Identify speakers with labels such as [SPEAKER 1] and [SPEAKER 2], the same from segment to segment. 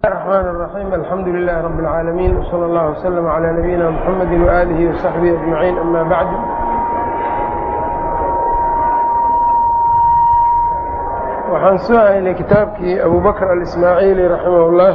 [SPEAKER 1] الرحمن الرحيم الحمد لله رب العالمين وصلى الله وسلم على نبينا محمد وآله وصحبه أجمعين أما بعد waxaan soo haynay kitaabkii abu bakr alismaaciili raximah اllah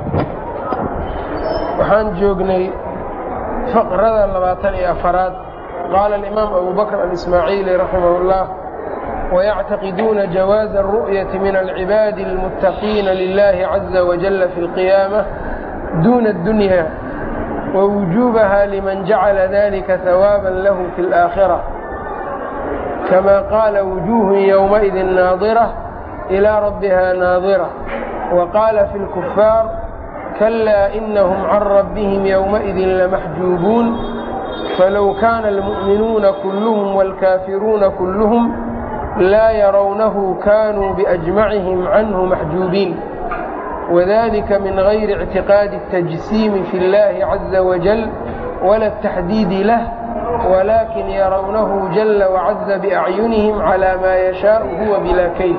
[SPEAKER 1] waxaan joognay faqrada labaatan iyo afaraad qaala alimaam abu bakr alismaaciili raximah اllah ويعتقدون جواز الرؤية من العباad المتقين لله عزa وجل في القيامة دون الدنيا ووجوبها لمن جعل ذلك ثوابا له في الآخرة كما قال وجوه يومئذ ناظرة إلى ربها ناظرة وقال في الكفار كلا إنهم عن ربهم يومئذ لمحجوبون فلو كان المؤمنون كلهم والكافرون كلهم laa yarawnahu kanuu biأjmacihim canhu maxjuubiin wadalika min gayri اctiqaadi الtajsiimi fi اllahi caza wajal wala الtaxdiidi lah walakin yarawnahu jala wacaza biacyunihim calى maa yashaau huwa bilaa kayf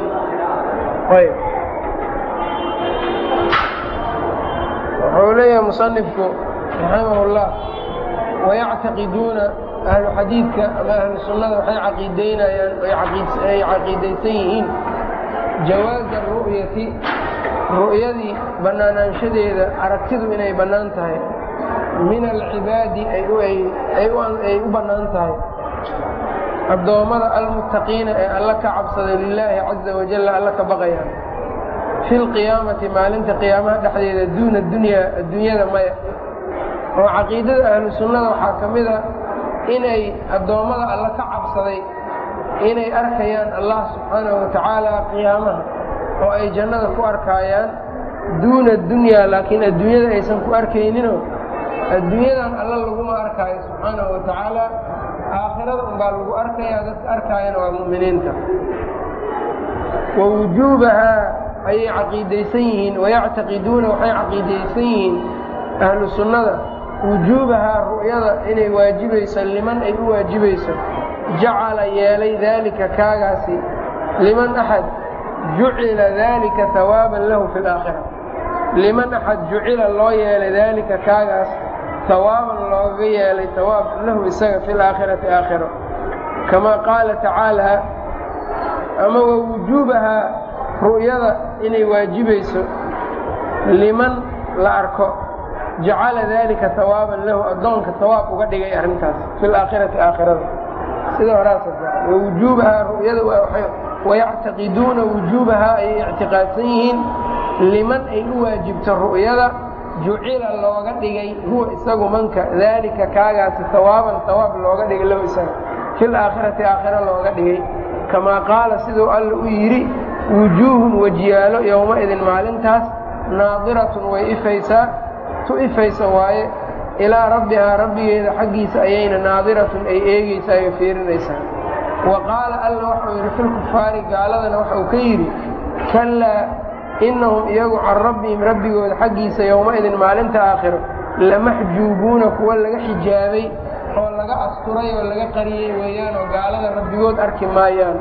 [SPEAKER 1] wuxuu leeyahay musanifku raximah اllah wayactaqiduuna ahlu xadiidka ama ahlu sunnada waxay caqiideynayaan ay caqiidaysan yihiin jawaaza ru'yati ru'yadii bannaanaanshadeeda aragtidu inay bannaan tahay min alcibaadi ay u bannaan tahay addoommada almuttaqiina ee alla ka cabsada lilaahi caza wajalla alla ka baqayaan fi lqiyaamati maalinta qiyaamaha dhexdeeda duuna dunyaa adduunyada maya oo caqiidada ahlu sunnada waxaa ka mid a inay addoommada alla ka cabsaday inay arkayaan allah subxaanahu watacaala qiyaamaha oo ay jannada ku arkaayaan duuna dunyaa laakiin adduunyada aysan ku arkayninoo adduunyadan alla laguma arkaayo subxaanahu watacaala aakhirada unbaa lagu arkayaa dadka arkaayana waa mu'miniinta wa wujuubahaa ayay caqiidaysan yihiin wayactaqiduuna waxay caqiidaysan yihiin ahlu sunnada wujuubahaa ru'yada inay waajibayso liman ay u waajibayso jacala yeelay daalika kaagaasi liman axad jucila daalika hawaaban lahu fi laakhira liman axad jucila loo yeelay daalika kaagaas hawaaban looga yeelay hawaab lahu isaga fi laakhirati aakhiro kamaa qaala tacaalaa ama wa wujuubahaa ru'yada inay waajibayso liman la arko jacala dalika hawaaban lahu addoonka hawaab uga dhigay arrintaas fi laakhirati aakhirada sida horaas wawujuubahaa ru'yada wayactaqiduuna wujuubahaa ayay ictiqaadsan yihiin liman ay u waajibto ru'yada jucila looga dhigay huwa isagu manka daalika kaagaasi hawaaban hawaab looga dhigay lahu isaga fi laakhirati aakhira looga dhigay kamaa qaala siduu alla u yidhi wujuuhun wajiyaalo yowmaidin maalintaas naadiratun way ifaysaa tu ifaysa waaye ilaa rabbihaa rabbigeeda xaggiisa ayayna naadiratun ay eegaysaa ay fiirinaysaa wa qaala alla waxau yidhi filkufaari gaaladana waxau ka yidhi kallaa innahum iyagu can rabbihim rabbigooda xaggiisa yowmaidin maalinta aakhiro lamaxjuubuuna kuwa laga xijaabay oo laga asturay oo laga qariyey weeyaan oo gaalada rabbigood arki maayaan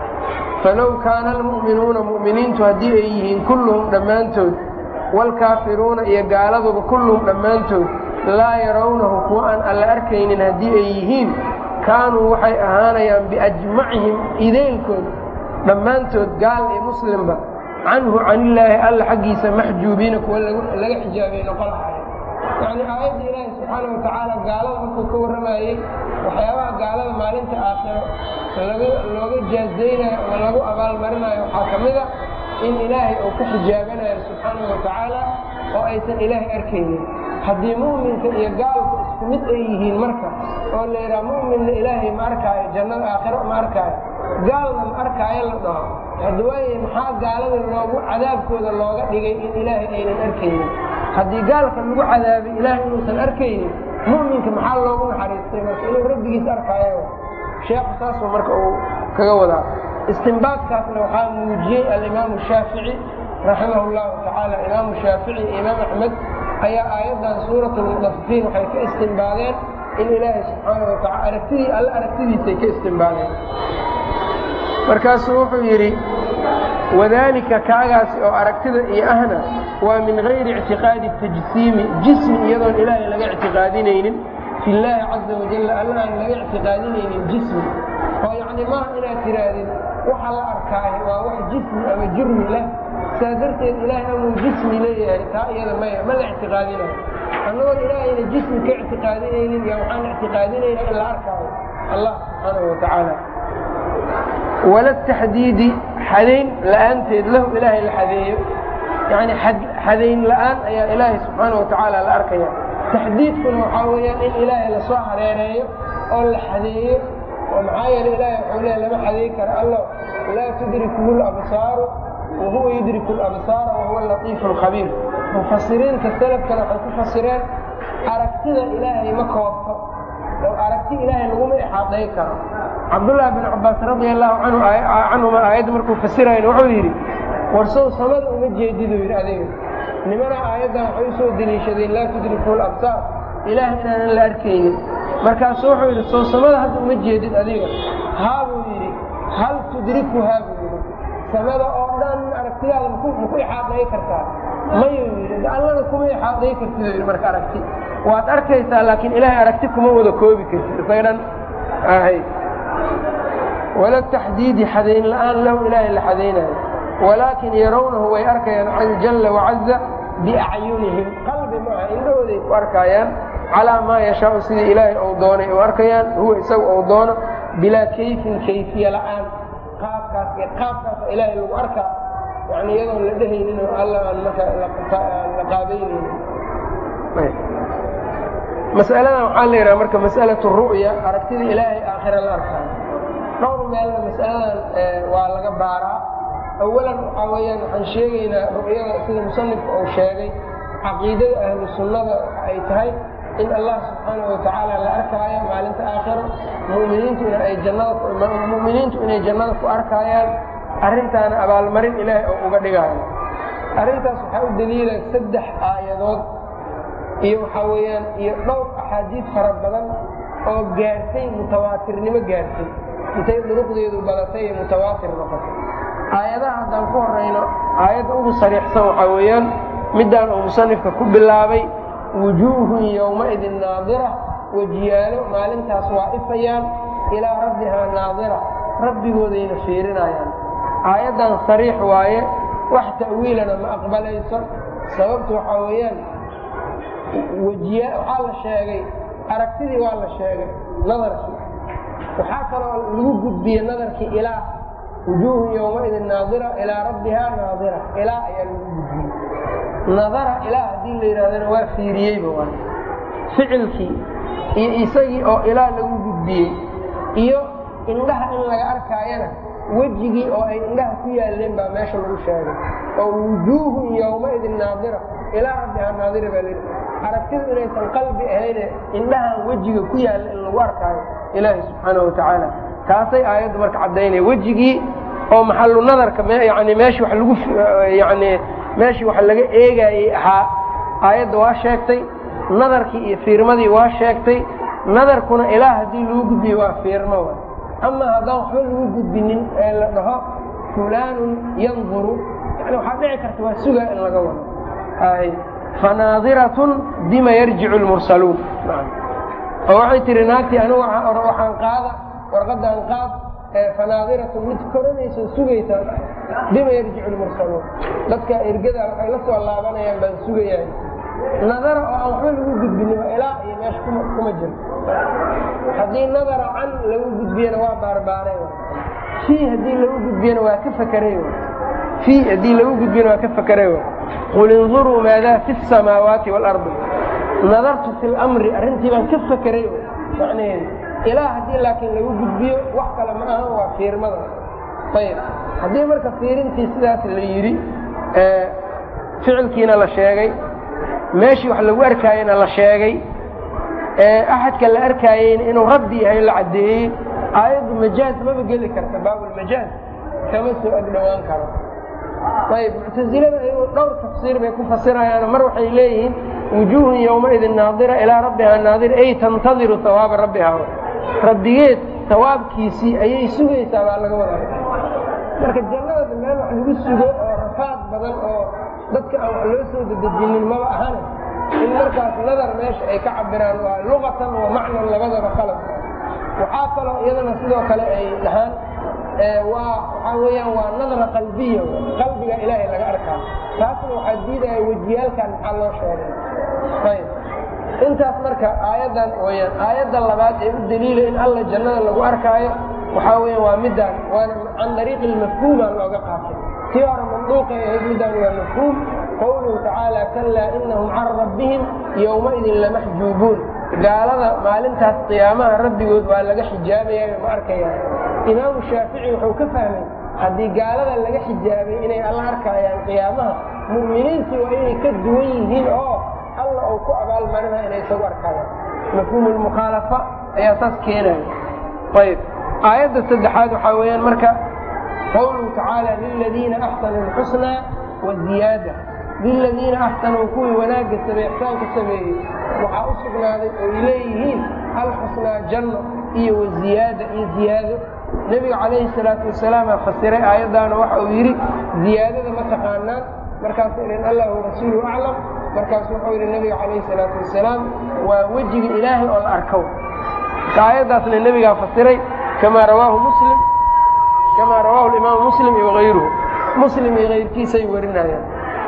[SPEAKER 1] falow kaana almu'minuuna mu'miniintu haddii ay yihiin kulluhum dhammaantood waalkaafiruuna iyo gaaladuba kulluhum dhammaantood laa yarawnahu kuwa aan alla arkaynin haddii ay yihiin kaanuu waxay ahaanayaan biajmacihim ideelkood dhammaantood gaal iyo muslimba canhu canillaahi alla xaggiisa maxjuubiina kuwa laga xijaabay noqon lahay yacnii aayadda ilaahi subxaana wa tacaala gaalada markuu ka warramayey waxyaabaha gaalada maalinta aakhiro looga jaazaynayo ama lagu abaalmarinayo waxaa ka mid a in ilaahay uu ka xijaabanayo subxaanahu wa tacaala oo aysan ilaahay arkaynin haddii mu'minka iyo gaalku isku mid ay yihiin marka oo la yidhaha mu'minna ilaahay ma arkaayo jannada aakhiro ma arkaayo gaalna ma arkaayo la dhaho hadda waaye maxaa gaalada loogu cadaabkooda looga dhigay in ilaahay aynan arkaynin haddii gaalka lagu cadaabay ilaahay inuusan arkaynin mu'minka maxaa loogu naxariistay marka inuu rabbigiis arkaayo sheekhu saasuu marka uu kaga wadaa istinbaadkaasna waxaa muujiyey alimaamu shaafici raximah llahu tacaala imaamu shaafici iyo imaam axmed ayaa aayaddan suurat lmudafifiin waxay ka istinbaadeen in ilaahay subxaana wa taala aragtidii alle aragtidiisay ka istinbaadeen markaasuu wuxuu yidhi wadaalika kaagaasi oo aragtida iyo ahna waa min gayri ictiqaadi tajsiimi jismi iyadoon ilaahay laga ictiqaadinaynin fi llaahi caza wajalla alla aan laga ictiqaadinaynin jismi oo yacni maaha inaad tidhaahdin waxa la arkaayo waa wax jismi ama jurmi leh saa darteed ilaahay amuu jismi leeyahay taa iyada maya ma la ictiqaadinayo annagoon ilaahayna jismi ka ictiqaadinaynin iyo waxaan ictiqaadinayna in la arkaayo allah subxaanahu wa tacaala wala taxdiidi xadayn la'aanteed lahu ilaahay la xadeeyo yani xadayn la'aan ayaa ilaahay subxaana wa tacaala la arkaya taxdiidkuna waxaa weeyaan in ilaahay lasoo hareereeyo oo la xadeeyo oo maxaa yeele ilaahay waxuu leeya lama xadeey karo allo laa tudrikuhu labsaaru wa huwa yudriku labsaara wa huwa latiifu lkhabiir mufasiriinta salafkana waxay ku fasireen aragtida ilaahay ma koobto oo aragti ilaahay laguma ixaaday karo cabdullaahi bin cabaas radia allahu canhuma aayadda markuu fasirayn wuxuu yidhi warsow samada uma jeediduu yidhi adiga nimana aayaddan waxay u soo deliishadeen laa tudrikuhu labsaar ilaah inaanan la arkaynin markaasu wuxuu yidhi sow samada hadda uma jeedid adiga haa buu yidhi hal tudrikuhaa buu yidhi samada oo dhan aragtidaada maku ixaaday kartaa mayuu yidhi allana kuma ixaaday kartid yidhi marka aragti waad arkaysaa laakiin ilaahay aragti kuma wada koobi kartid isaga dhan ahay wala taxdiidi xadayn la'aan lahu ilaahay la xadaynayo walaakin yarawnahu way arkayaan jalla wacaza biacyunihim qalbi maaha indhahooday ku arkaayaan calaa maa yashaau sidii ilaahay ou doonay u arkayaan huwa isaga ou doono bilaa kayfin kayfiya la'aan qaabkaas iyo qaabkaasa ilaahay lagu arkaa yani iyadoon la dhehaynin oo alla aan marka la qaabaynaynin masaladan waxaa la yidhaha marka mas'alatu ru'ya aragtida ilaahay aakhira la arkaayo dhowr meelna mas'aladan waa laga baaraa awalan waxaa weeyaan waxaan sheegaynaa ru'yada sida musanifka uu sheegay caqiidada ahlu sunnada waxa ay tahay in allah subxaana wa tacaala la arkaayo maalinta aakhiro muminiintu in ay jannada mu'miniintu inay jannada ku arkaayaan arrintaana abaalmarin ilaahay oo uga dhigaayo arrintaas waxaa u daliila saddex aayadood iyo waxaa weeyaan iyo dhowr axaadiid fara badan oo gaartay mutawaatirnimo gaartay intay duruqdeedu badatay ee mutawaatir noqotay aayadaha haddaan ku horayno aayadda ugu sariixsan waxaa weeyaan middaan uu musanifka ku bilaabay wujuuhun yowmaidin naadira wejiyaalo maalintaas waa ifayaan ilaa rabbihaa naadira rabbigoodayna fiirinayaan aayaddan sariix waaye wax ta'wiilana ma aqbalayso sababtu waxaa weeyaan wejiya waxaa la sheegay aragtidii waa la sheegay nadarkii waxaa kaloo lagu gudbiyey nadarkii ilaa wujuuhun yowmaidin naadira ilaa rabbihaa naadira ilaa ayaa lagu gudbiyey nadara ilaa haddii la yidhahdana waa fiiriyeyba waa ficilkii iyo isagii oo ilaa lagu gudbiyey iyo indhaha in laga arkaayana wejigii oo ay indhaha ku yaaleen baa meesha lagu sheegay oo wujuuhun yowmaidin naadira ilaa rabbihaa naadira baa layidhi aragtidu inaysan qalbi ahayne indhahan wejiga ku yaalla in lagu arkaayo ilaahi subxaanahu watacaala taasay aayaddu marka caddaynaya wejigii oo maxallu nadarka yani meeshii wa lagu yani meeshii wax laga eegaayey ahaa aayadda waa sheegtay nadarkii iyo fiirmadii waa sheegtay nadarkuna ilaa haddii lagu gudbiyo waa fiirmo wa ama haddaan waxba lagu gudbinin ee la dhaho fulaanun yanduru yani waxaa dhici karta waa sugaa in laga wado fanaadiratun bima yarjicu lmursaluun oo waxay tihi naagtii anigu waxaan qaada warqadan qaad fanaadiratun mid koranayso sugaysaa bima yarjicu lmursaluun dadka ergada waxay la soo laabanayaan baan sugayaa nadara oo aan waxba lagu gudbinin ilaa iyo meesha kuma jiro haddii nadara can lagu gudbiyana waa baarbaaray fii haddii lagu gudbiyana waa ka fakaray fii haddii lagu gudbiyana waa ka fakaray qul induruu maadaa fi الsamaawaati wاlardi nadartu fi lmri arrintii baan ka fakeray macnaheedu ilaa haddii laakiin lagu gudbiyo wax kale ma ahan waa fiirmada ayb haddii marka fiirintii sidaas la yidhi ficilkiina la sheegay meeshii wax lagu arkaayena la sheegay axadka la arkaayeyna inuu rabbi yahay la caddeeyey aayaddu majaaz maba geli karta baabulmajaaz kama soo agdhowaan karo ayb muctasilada ayagu dhowr tafsiir bay ku fasirayaan mar waxay leeyihiin wujuuhun yowmaidin naadira ilaa rabbihaa naadira ay tantadiru hawaaba rabbihaa rabbigeed hawaabkiisii ayay sugaysaa baa laga wadaa marka jannada meel wax lagu sugo oo rafaad badan oo dadka aan wax loo soo dedejinin maba ahane in markaas nadar meesha ay ka cabiraan waa luqatan wa macnan labadaba qalab waxaa kaloo iyadana sidoo kale ay dhahaan waa waxaa weeyaan waa nadra qalbiya qalbiga ilaahay laga arkaa taasna waxaa diidaya wejiyaalkan maxaa loo sheegay ayb intaas marka aayaddan weyaan aayadda labaad ee u daliila in alla jannada lagu arkaayo waxaa weya waa midaan waana can dariiqi lmafhuumaa looga qaatay tii hore manduuqay ahayd midaan waa mafhuum qowluhu tacaala kalaa inahum can rabbihim yowmaidin lamaxjuubuun gaalada maalintaas qiyaamaha rabbigood waa laga xijaabaya ma arkayaan imaamu shaafici wuxuu ka fahmay haddii gaalada laga xijaabay inay alla arkayaan qiyaamaha mu'miniintii waa inay ka duwan yihiin oo alla uu ku abaalmarinaya inay isagu arkayaan mafhuumu lmukhaalafa ayaa saas keenaya ayb aayadda saddexaad waxaa weeyaan marka qowluhu tacaala liladiina axsanuu lxusnaa waziyaada liladiina axsanuu kuwii wanaagga sameey ixsaanka sameeyey waxaa u sugnaaday oy leeyihiin alxusnaa janno iyo waziyaada iyo ziyaado nebiga calayhi salaatu wasalaamaa fasiray aayaddaana waxa uu yidhi ziyaadada ma taqaanaan markaasuu idhin allah warasuulu aclam markaasu wuxuu yidhi nebiga calayhi salaatu wasalaam waa wejiga ilaahay oo la arkow marka aayaddaasna nebigaa fasiray kamaa rawaahu muslim kamaa rawaahu imaamu muslim iyo hayruhu muslim iyo hayrkiisay warinayaan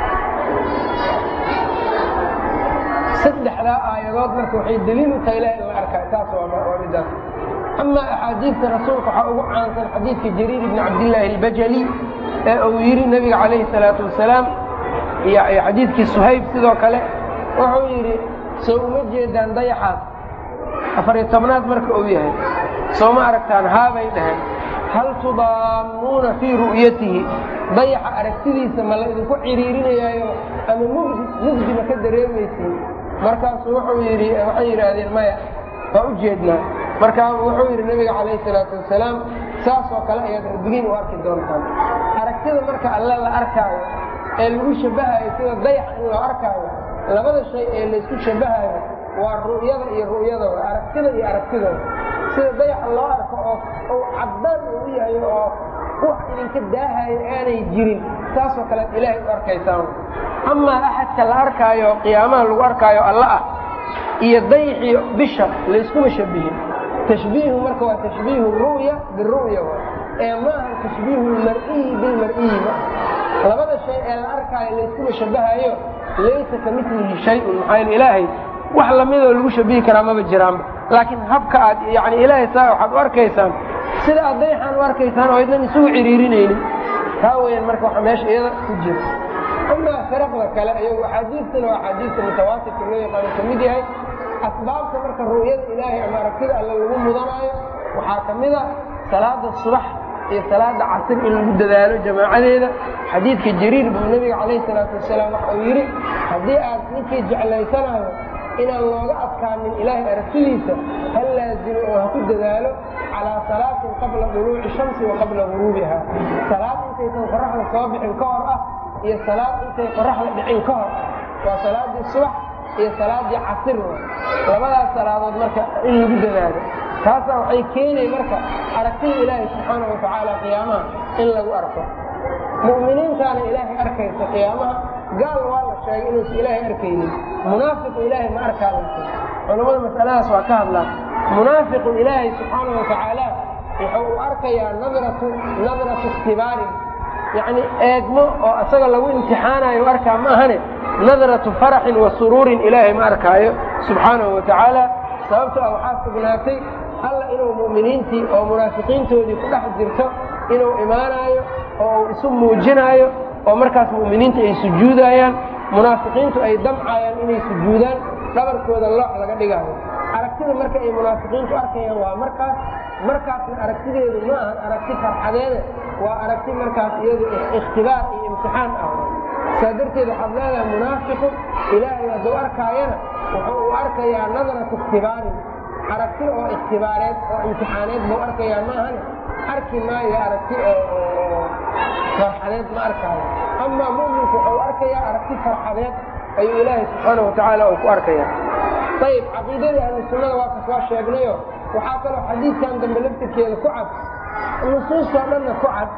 [SPEAKER 1] saddexdaa aayadood marka waxay daliil u tahay ilaah in la arkaayo taas waa midaas amaa axaadiidta rasuulka waxaa ugu caansan xadiidka jariir ibni cabdillaahi albajali ee uu yidhi nebiga calayhi salaatu wasalaam iyo xadiidkii suhayb sidoo kale wuxuu yidhi soo uma jeedaan dayaxaas afariyo tobnaad marka uu yahay soo ma aragtaan haabay dhaheen hal tudaamuuna fii ru'yatihi dayaxa aragtidiisa ma la idinku ciriirinayaayo ama mugdi mugdi ma ka dareemaysiin markaasuu wuxuu yidhi waxay yidhaahdeen maya waa u jeednaa markaa wuxuu yidhi nebiga calayhi salaatu wasalaam saasoo kale ayaad rabbigiin u arki doontaan aragtida marka alle la arkaayo ee lagu shabahayo sida dayaxa in loo arkaayo labada shay ee laysku shabahayo waa ru'yada iyo ru'yada wa aragtida iyo aragtidooda sida dayaxa loo arko oo uu caddaan uu yahay oo wax idinka daahayo aanay jirin saasoo kalead ilaahay u arkaysaan amaa axadka la arkaayo oo qiyaamaha lagu arkaayo alla ah iyo dayaxii bisha layskuma shabihin tashbiihu marka waa tashbiihu ru'ya biru'ya ee maaha tashbiihu lmar'iyi bilmar'iyi ma labada shay ee la arkaayo layskuma shabahayo laysa ka milihi shayun maxaa yeel ilaahay wax lamidoo lagu shabihi karaa maba jiraanba laakiin habka aad yani ilaahay saa waxaad u arkaysaan sida aad dayaxaan u arkaysaan oo idnan isugu ciriirinaynin taa weyaan marka waxa meesha iyada ku jira amaa firaqda kale ayagu axaadiistana waa axaadiista mutawaatirka loo yaqaano ka mid yahay asbaabta marka ru'yada ilaahay ama aragtida alle lagu mudanaayo waxaa ka mid a salaada subax iyo salaada casir in lagu dadaalo jamaacadeeda xadiidka jariir buu nebiga calayhi salaatu wasalaam waxa uu yidhi haddii aad ninkii jeclaysanayo inaan looga adkaanin ilaahay aragtidiisa ha laazimo oo ha ku dadaalo calaa salaatin qabla duluuci shamsi wa qabla guruubiha salaad intaysan qoraxda soo bixin ka hor ah iyo salaad intay qoraxda dhicin ka hor ah waa salaadii subax iyo salaadii casir labadaas salaadood marka in lagu dadaalo taasaa waxay keenay marka aragtida ilaahay subxaana wa tacaala qiyaamaha in lagu arko mu'miniintaana ilaahay arkaysa qiyaamaha gaal waa la sheegay inuusan ilaahay arkaynin munaafiqu ilaahay ma arkaa laakiin culammada masaladaas waa ka hadlaan munaafiqu ilaahay subxaana wa tacaala wuxuu u arkayaa nadratu nadratu ikhtibaarin yacni eegmo oo isaga lagu imtixaanayo u arkaa ma ahane nadratu faraxin wa suruurin ilaahay ma arkaayo subxaanahu wa tacaala sababto ah waxaa sugnaatay alla inuu mu'miniintii oo munaafiqiintoodii ku dhex jirto inuu imaanaayo oo uu isu muujinaayo oo markaas mu'miniinta ay sujuudayaan munaafiqiintu ay damcayaan inay sujuudaan dhabarkooda loox laga dhigaayo aragtida marka ay munaafiqiintu arkayaan waa markaas markaasna aragtideedu ma ahan aragti farxadeede waa aragti markaas iyadu ikhtibaar iyo imtixaan ah saa darteed waxaad leedahay munaafiqu ilaahay hadduu arkaayana wuxuu u arkayaa nadratu ikhtibaarin aragti oo ikhtibaareed oo imtixaaneed buu arkayaa ma ahane arki maayo aragti oo farxadeed ma arkaayo amaa mu'minku wuxuu arkayaa aragti farxadeed ayuu ilaahay subxaana wa tacaala uu ku arkaya ayib caqiidadii ahlu sunnada waa kas waa sheegnayo waxaa kaloo xadiidkan dambe laftirkeeda ku cad nusuustoo dhanna ku cad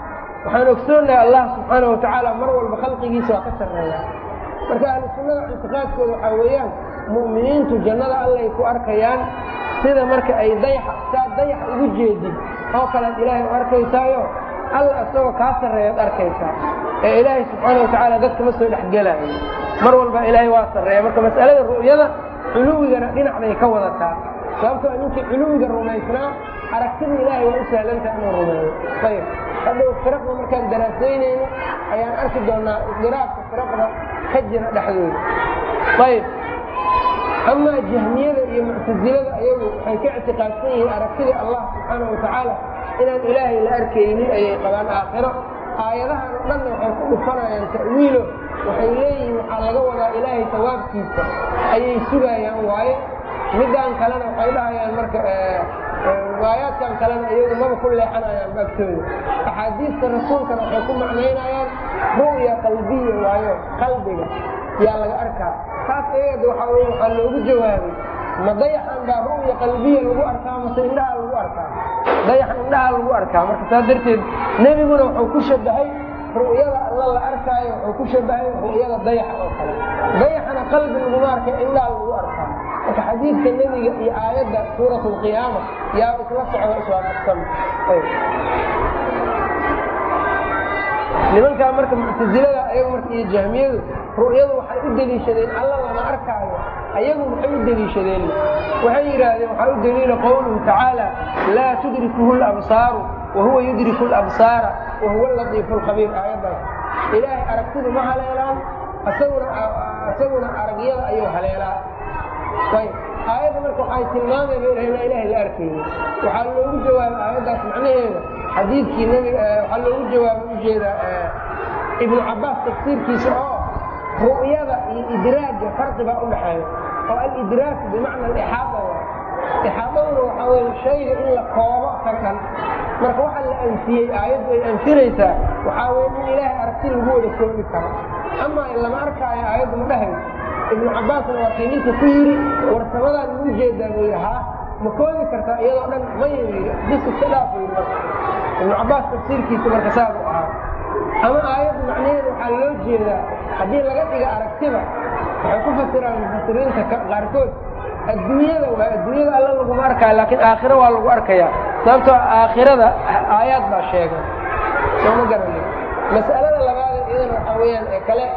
[SPEAKER 1] waxaan ogsoonahay allah subxaana watacaala mar walba khalqigiisa waa ka sarreeya marka ahlu sunnada ictiqaadkooda waxaa weeyaan mu'miniintu jannada allay ku arkayaan sida marka ay dayaxa saa dayaxa ugu jeedid oo kalead ilaahay u arkaysaayo alla isagoo kaa sarreeyaad arkaysaa ee ilaahay subxaana watacaala dadka ma soo dhexgelaayo mar walba ilaahay waa sarreeya marka mas'alada ru'yada culuwigana dhinac bay ka wadataa sababtoo ninkii culuwiga rumaysnaa aragtida ilaahay waa u sahlantaha inuu rumeeyo ayb hadhow firaqda markaan daraasaynayno ayaan arki doonaa isdiraabka firaqda ka jira dhexdooda ayb amaa jahmiyada iyo muctasilada ayagu waxay ka ictiqaadsan yihiin aragtidii allah subxaana watacaala inaan ilaahay la arkaynin ayay qabaan aakhiro aayadahan oo dhanna waxay ku dhufanayaan ta'wiilo waxay leeyihiin waxaa laga wadaa ilaahay sawaabkiisa ayay sugayaan waaye midaan kalena waxay dhahayaan marka riwaayaadkan kalena iyagu maba ku leexanayaan baagtooda axaadiista rasuulkana waxay ku macnaynayaan ru'ya qalbiya waayo qalbiga yaa laga arkaa taas ayada waxaa wey waxaa loogu jawaabay ma dayaxan baa ru'ya qalbiya lagu arkaa mase indhaha lagu arkaa dayaxan indhaha lagu arkaa marka saas darteed nebiguna wuxuu ku shabahay ru'yada alla la arkaayo wuxuu ku shabahay ru'yada dayaxa oo kale dayaxana qalbi laguma arkay indhaha lagu arkaa marka xadiidka nebiga iyo aayadda suurat alqiyaama yaa isla socda iswaafaqsan nimankaa marka muctasilada ayagu marka iyo jahmiyadu ru'yadu waxay u deliishadeen alla lama arkaayo ayagu maxay u deliishadeen waxay yidhaahdeen waxaa u deliila qowluhu tacaala laa tudrikuhu labsaaru wahuwa yudriku labsaara wahuwa latiifu lkhabiir aayaddaas ilaahay aragtidu ma haleelaan isaguna aragyada ayuu haleelaa ayb aayadda marka waxay tilmaamay bay dhaheen ilaahay la arkayni waxaa loogu jawaabay aayaddaas macnaheeda xadiidkii nbiga waxaa loogu jawaabay ujeedaa ibnu cabaas tafsiirkiisa oo ru'yada iyo idraaga farqi baa u dhaxeeya oo alidraak bimacna alixaada wa ixaadaduna waxaa weye shayga in la koobo ka kan marka waxa la anfiyey aayaddu ay anfinaysaa waxaa weye in ilaahay aragti lagu wada koobi karo amaa in lama arkaayo aayaddu ma dhahayso ibnu cabaasna waa kii ninka ku yidhi warsamadaan mau jeedaa buu yidhi haa ma koobi kartaa iyadoo dhan maya yidhi bis iska dhaafo yidhi marka ibnu cabaas tafsiirkiisa marka saas u ahaa ama aayaddu macnaheeda waxaa loo jeedaa haddii laga dhiga aragtida waxay ku fasiraan mufasiriinta qaarkood adduunyada waa adduunyada alla laguma arkaayo laakiin aakhiro waa lagu arkayaa sababtoo aakhirada aayaad baa sheegay sooma garani mas'alada labaad iyadana waxaa weeyaan ee kale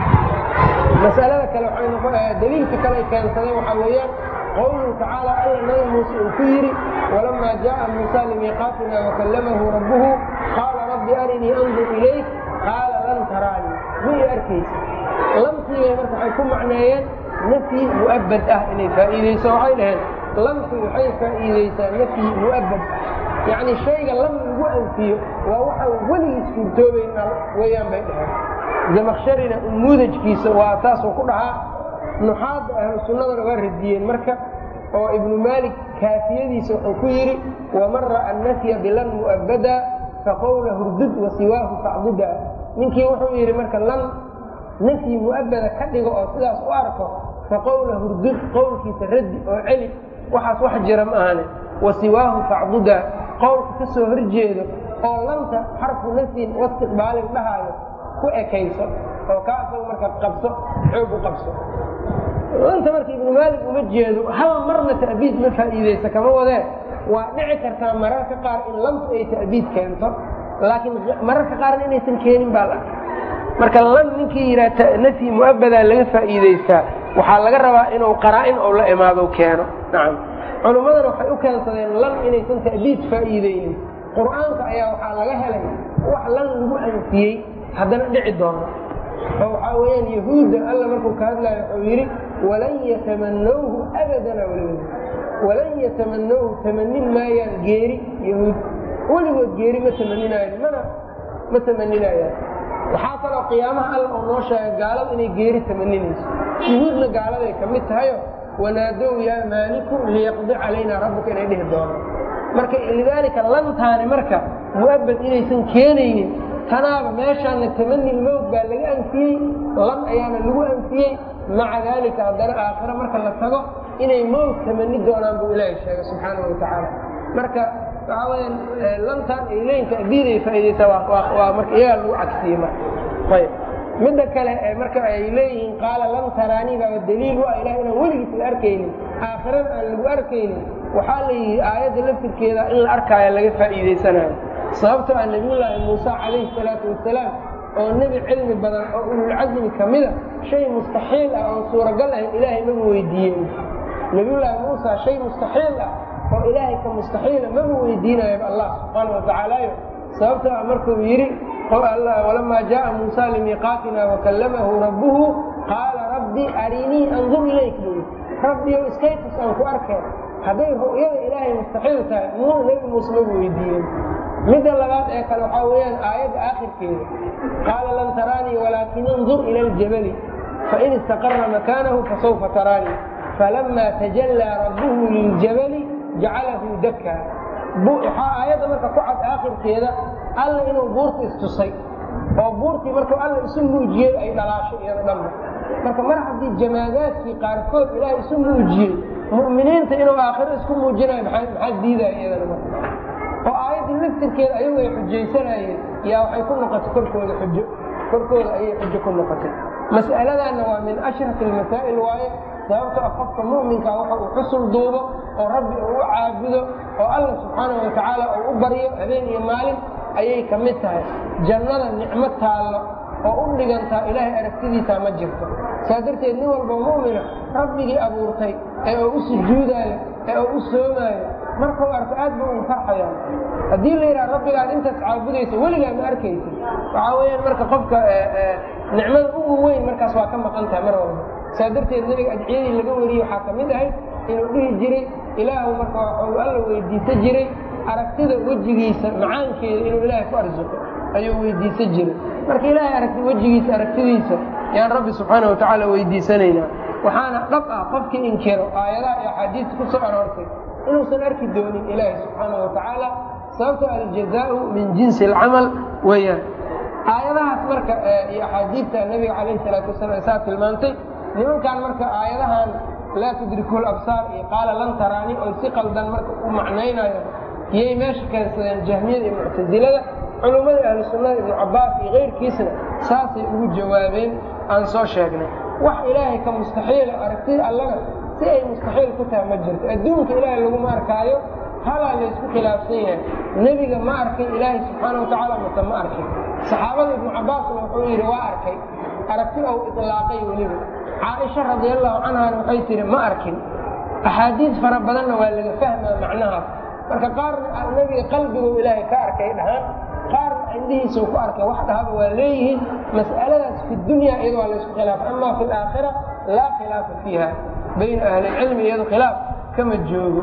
[SPEAKER 1] masalada kale waxay noqon daliilka kale ay keensadeen waxaa weeyaan qowluhu tacaala alla nabi muuse uu ku yidhi walamaa jaءa muusa limiiqaatina wakallamahu rabbuhu qaala rabbi arinii andur ilayk qaala lan taraanii ma i arkaysa lamtiibay marka waxay ku macneeyeen nafyi mu'abad ah inay faa'iideyso waxay dhaheen lamtu waxay faa'iideysaa nafyi mu'abad yacni shayga lam lagu anfiyo waa waxaan weligiis suurtoobayna weeyaan bay dhaheen zamakharina umuudajkiisa waa taasuu ku dhahaa nuxaadda ahlu sunnadana waa radiyeen marka oo ibnu maalik kaafiyadiisa wuxuu ku yidhi waman ra'a nafya bilan mu'abada faqowla hurdud wa siwaahu facduda ninkii wuxuu yidhi marka lan nafyi mu'abada ka dhigo oo sidaas u arko faqowla hurdud qowlkiisa raddi oo celi waxaas wax jira ma ahane wa siwaahu facduda qowlka ka soo horjeedo oo lanta xarfu nafyin waistiqbaalin dhahaayo ku ekayso oo kaa asaga marka qabso xoog u qabso lanta marka ibnu maalik uma jeedo hal marna ta'biid ma faa'iideysa kama wadee waa dhici kartaa mararka qaar in lamtu ay ta'biid keento laakiin mararka qaarna inaysan keenin baa la marka lan ninkii yidhaha nafyi mu'abadaa laga faa'iideystaa waxaa laga rabaa inuu qaraa-in ou la imaado keeno nacam culummadana waxay u keensadeen lan inaysan ta'biid faa'iideynin qur'aanka ayaa waxaa laga helay wax lan lagu anfiyey haddana dhici doono oo waxaa weeyaan yahuudda alla markuu ka hadlaayo wuxuu yidhi walan yatamanawhu abadana weligood walan yatamanawhu tamanin maayaan geeri yahuud weligood geeri ma tamaninaayan mana ma tamaninayaan waxaa kaloo qiyaamaha alla oo noo sheega gaalada inay geeri tamaninayso yahuudna gaaladay ka mid tahayo wanaadow yaa maaliku liyaqdi calaynaa rabbuka inay dhihi doono marka lidaalika lantaani marka mu'abad inaysan keenaynin tanaaba meeshaana tamani lmowt baa laga anfiyey lan ayaana lagu anfiyey maca daalika haddana aakhiro marka la tago inay mowt tamani doonaan buu ilaahay sheegay subxaanahu watacaala marka waxaa weyaan lantan ay leeyihin ta'diiday faa'iidaysaa waa marka iyagaa lagu cagsiyey marka ayb midda kale marka ay leeyihiin qaala lan taraanii baaba daliil u ah ilaah inaan weligiis la arkaynin aakhirana aan lagu arkaynin waxaa la yidhi aayadda laftirkeeda in la arkaayo laga faa'iidaysanayo sababtoo ah nebiyullaahi muuse calayhi salaatu wasalaam oo nebi cilmi badan oo ululcasmi ka mida shay mustaxiil ah oon suuragal ahayn ilaahay maba weydiiyen nebiyullaahi muusa shay mustaxiil ah oo ilaahay ka mustaxiila maba weydiinayo allah subxaana watacaalayo sababtoo ah markuu yidhi walamaa jaءa muusa limiiqaatina wakallamahu rabbuhu qaala rabbi arinii andur ilayk buu yii rabbiyo iskaytus aan ku arkeen hadday ru'yada ilaahay mustaxiil tahay muu nebi muuse maba weydiiyen midda labaad ee kale waxaa weeyaan aayadda aakhirkeeda qaala lan taraanii walaakin indur ila aljabali fain istaqara makaanahu fasawfa taraanii falama tajallaa rabbuhu liljabali jacalahu dakka waxaa aayadda marka ku cad aakhirkeeda alla inuu buurta istusay oo buurtii markuu alla isu muujiyey ay dhalaasho iyado dhanba marka mar haddii jamaadaadkii qaarkood ilaahay isu muujiyey mu'miniinta inuu aakhiro isku muujinayo maxaa diidaya iyadana marka oo aayaddii laftirkeeda ayagu ay xujaysanayeen yaa waxay ku noqotay korkooda xujo korkooda ayay xujo ku noqotay mas'aladaanna waa min ashrafi almasaa'il waaye sababtoo ah qofka mu'minka waxa uu xusul duubo oo rabbi uu u caabudo oo alla subxaanahu watacaala uu u baryo habeen iyo maalin ayay ka mid tahay jannada nicmo taallo oo u dhigantaa ilaahay aragtidiisaa ma jirto saa darteed nin walba mu'mina rabbigii abuurtay ee uu u sujuudaayo ee uu u soomaayo markuu arko aad ba ugu farxaya haddii la yidhaha rabbigaad intaas caabudaysa weligaa ma arkaysa waxaa weeyaan marka qofka nicmada ugu weyn markaas waa ka maqan tahay mar walba saa darteed nebiga adciyadii laga wariyey waxaa ka mid ahayd inuu dhihi jiray ilaahu marka waxuu alla weydiisan jiray aragtida wejigiisa macaankeeda inuu ilaahay ku arsuqo ayuu weydiisan jiray marka ilaahay aragti wejigiisa aragtidiisa yaan rabbi subxaana watacaala weydiisanaynaa waxaana dhab ah qofkii inkiro aayadaha iyo axaadiista ku soo aroortay inuusan arki doonin ilaahay subxaana watacaala sababto aljazaau min jinsi alcamal weeyaan aayadahaas marka iyo axaadiidta nabiga calayhi salaatu wasalam saa tilmaantay nimankan marka aayadahan laa tudriku labsaar iyo qaala lan taraani oo si qaldan marka u macnaynayo iyay meesha keensadeen jahmiyada iyo muctasilada culummada ahlu sunnada ibnu cabaas iyo keyrkiisna saasay ugu jawaabeen aan soo sheegnay wax ilaahay ka mustaxiila aragtida allaga si ay mustaxiil ku tahay ma jirto adduunka ilaahay laguma arkaayo halaa laysku khilaafsan yahay nebiga ma arkay ilaahay subxaana watacaala mase ma arkin saxaabada ibnu cabaasna wuxuu yidhi waa arkay aragti ou ilaaqay weliba caaisha radiallahu canhana waxay tihi ma arkin axaadiis fara badanna waa laga fahmaa macnahaas marka qaarna nebiga qalbigu ilaahay ka arkay dhahaan qaarna indhihiisuu ku arkay wax dhahaba waa leeyihiin mas'aladaas fi dunya iyado waa laysku khilaafa ama fi laakhira laa khilaafa fiiha bayna ahli lcilmi iyado khilaaf kama joogo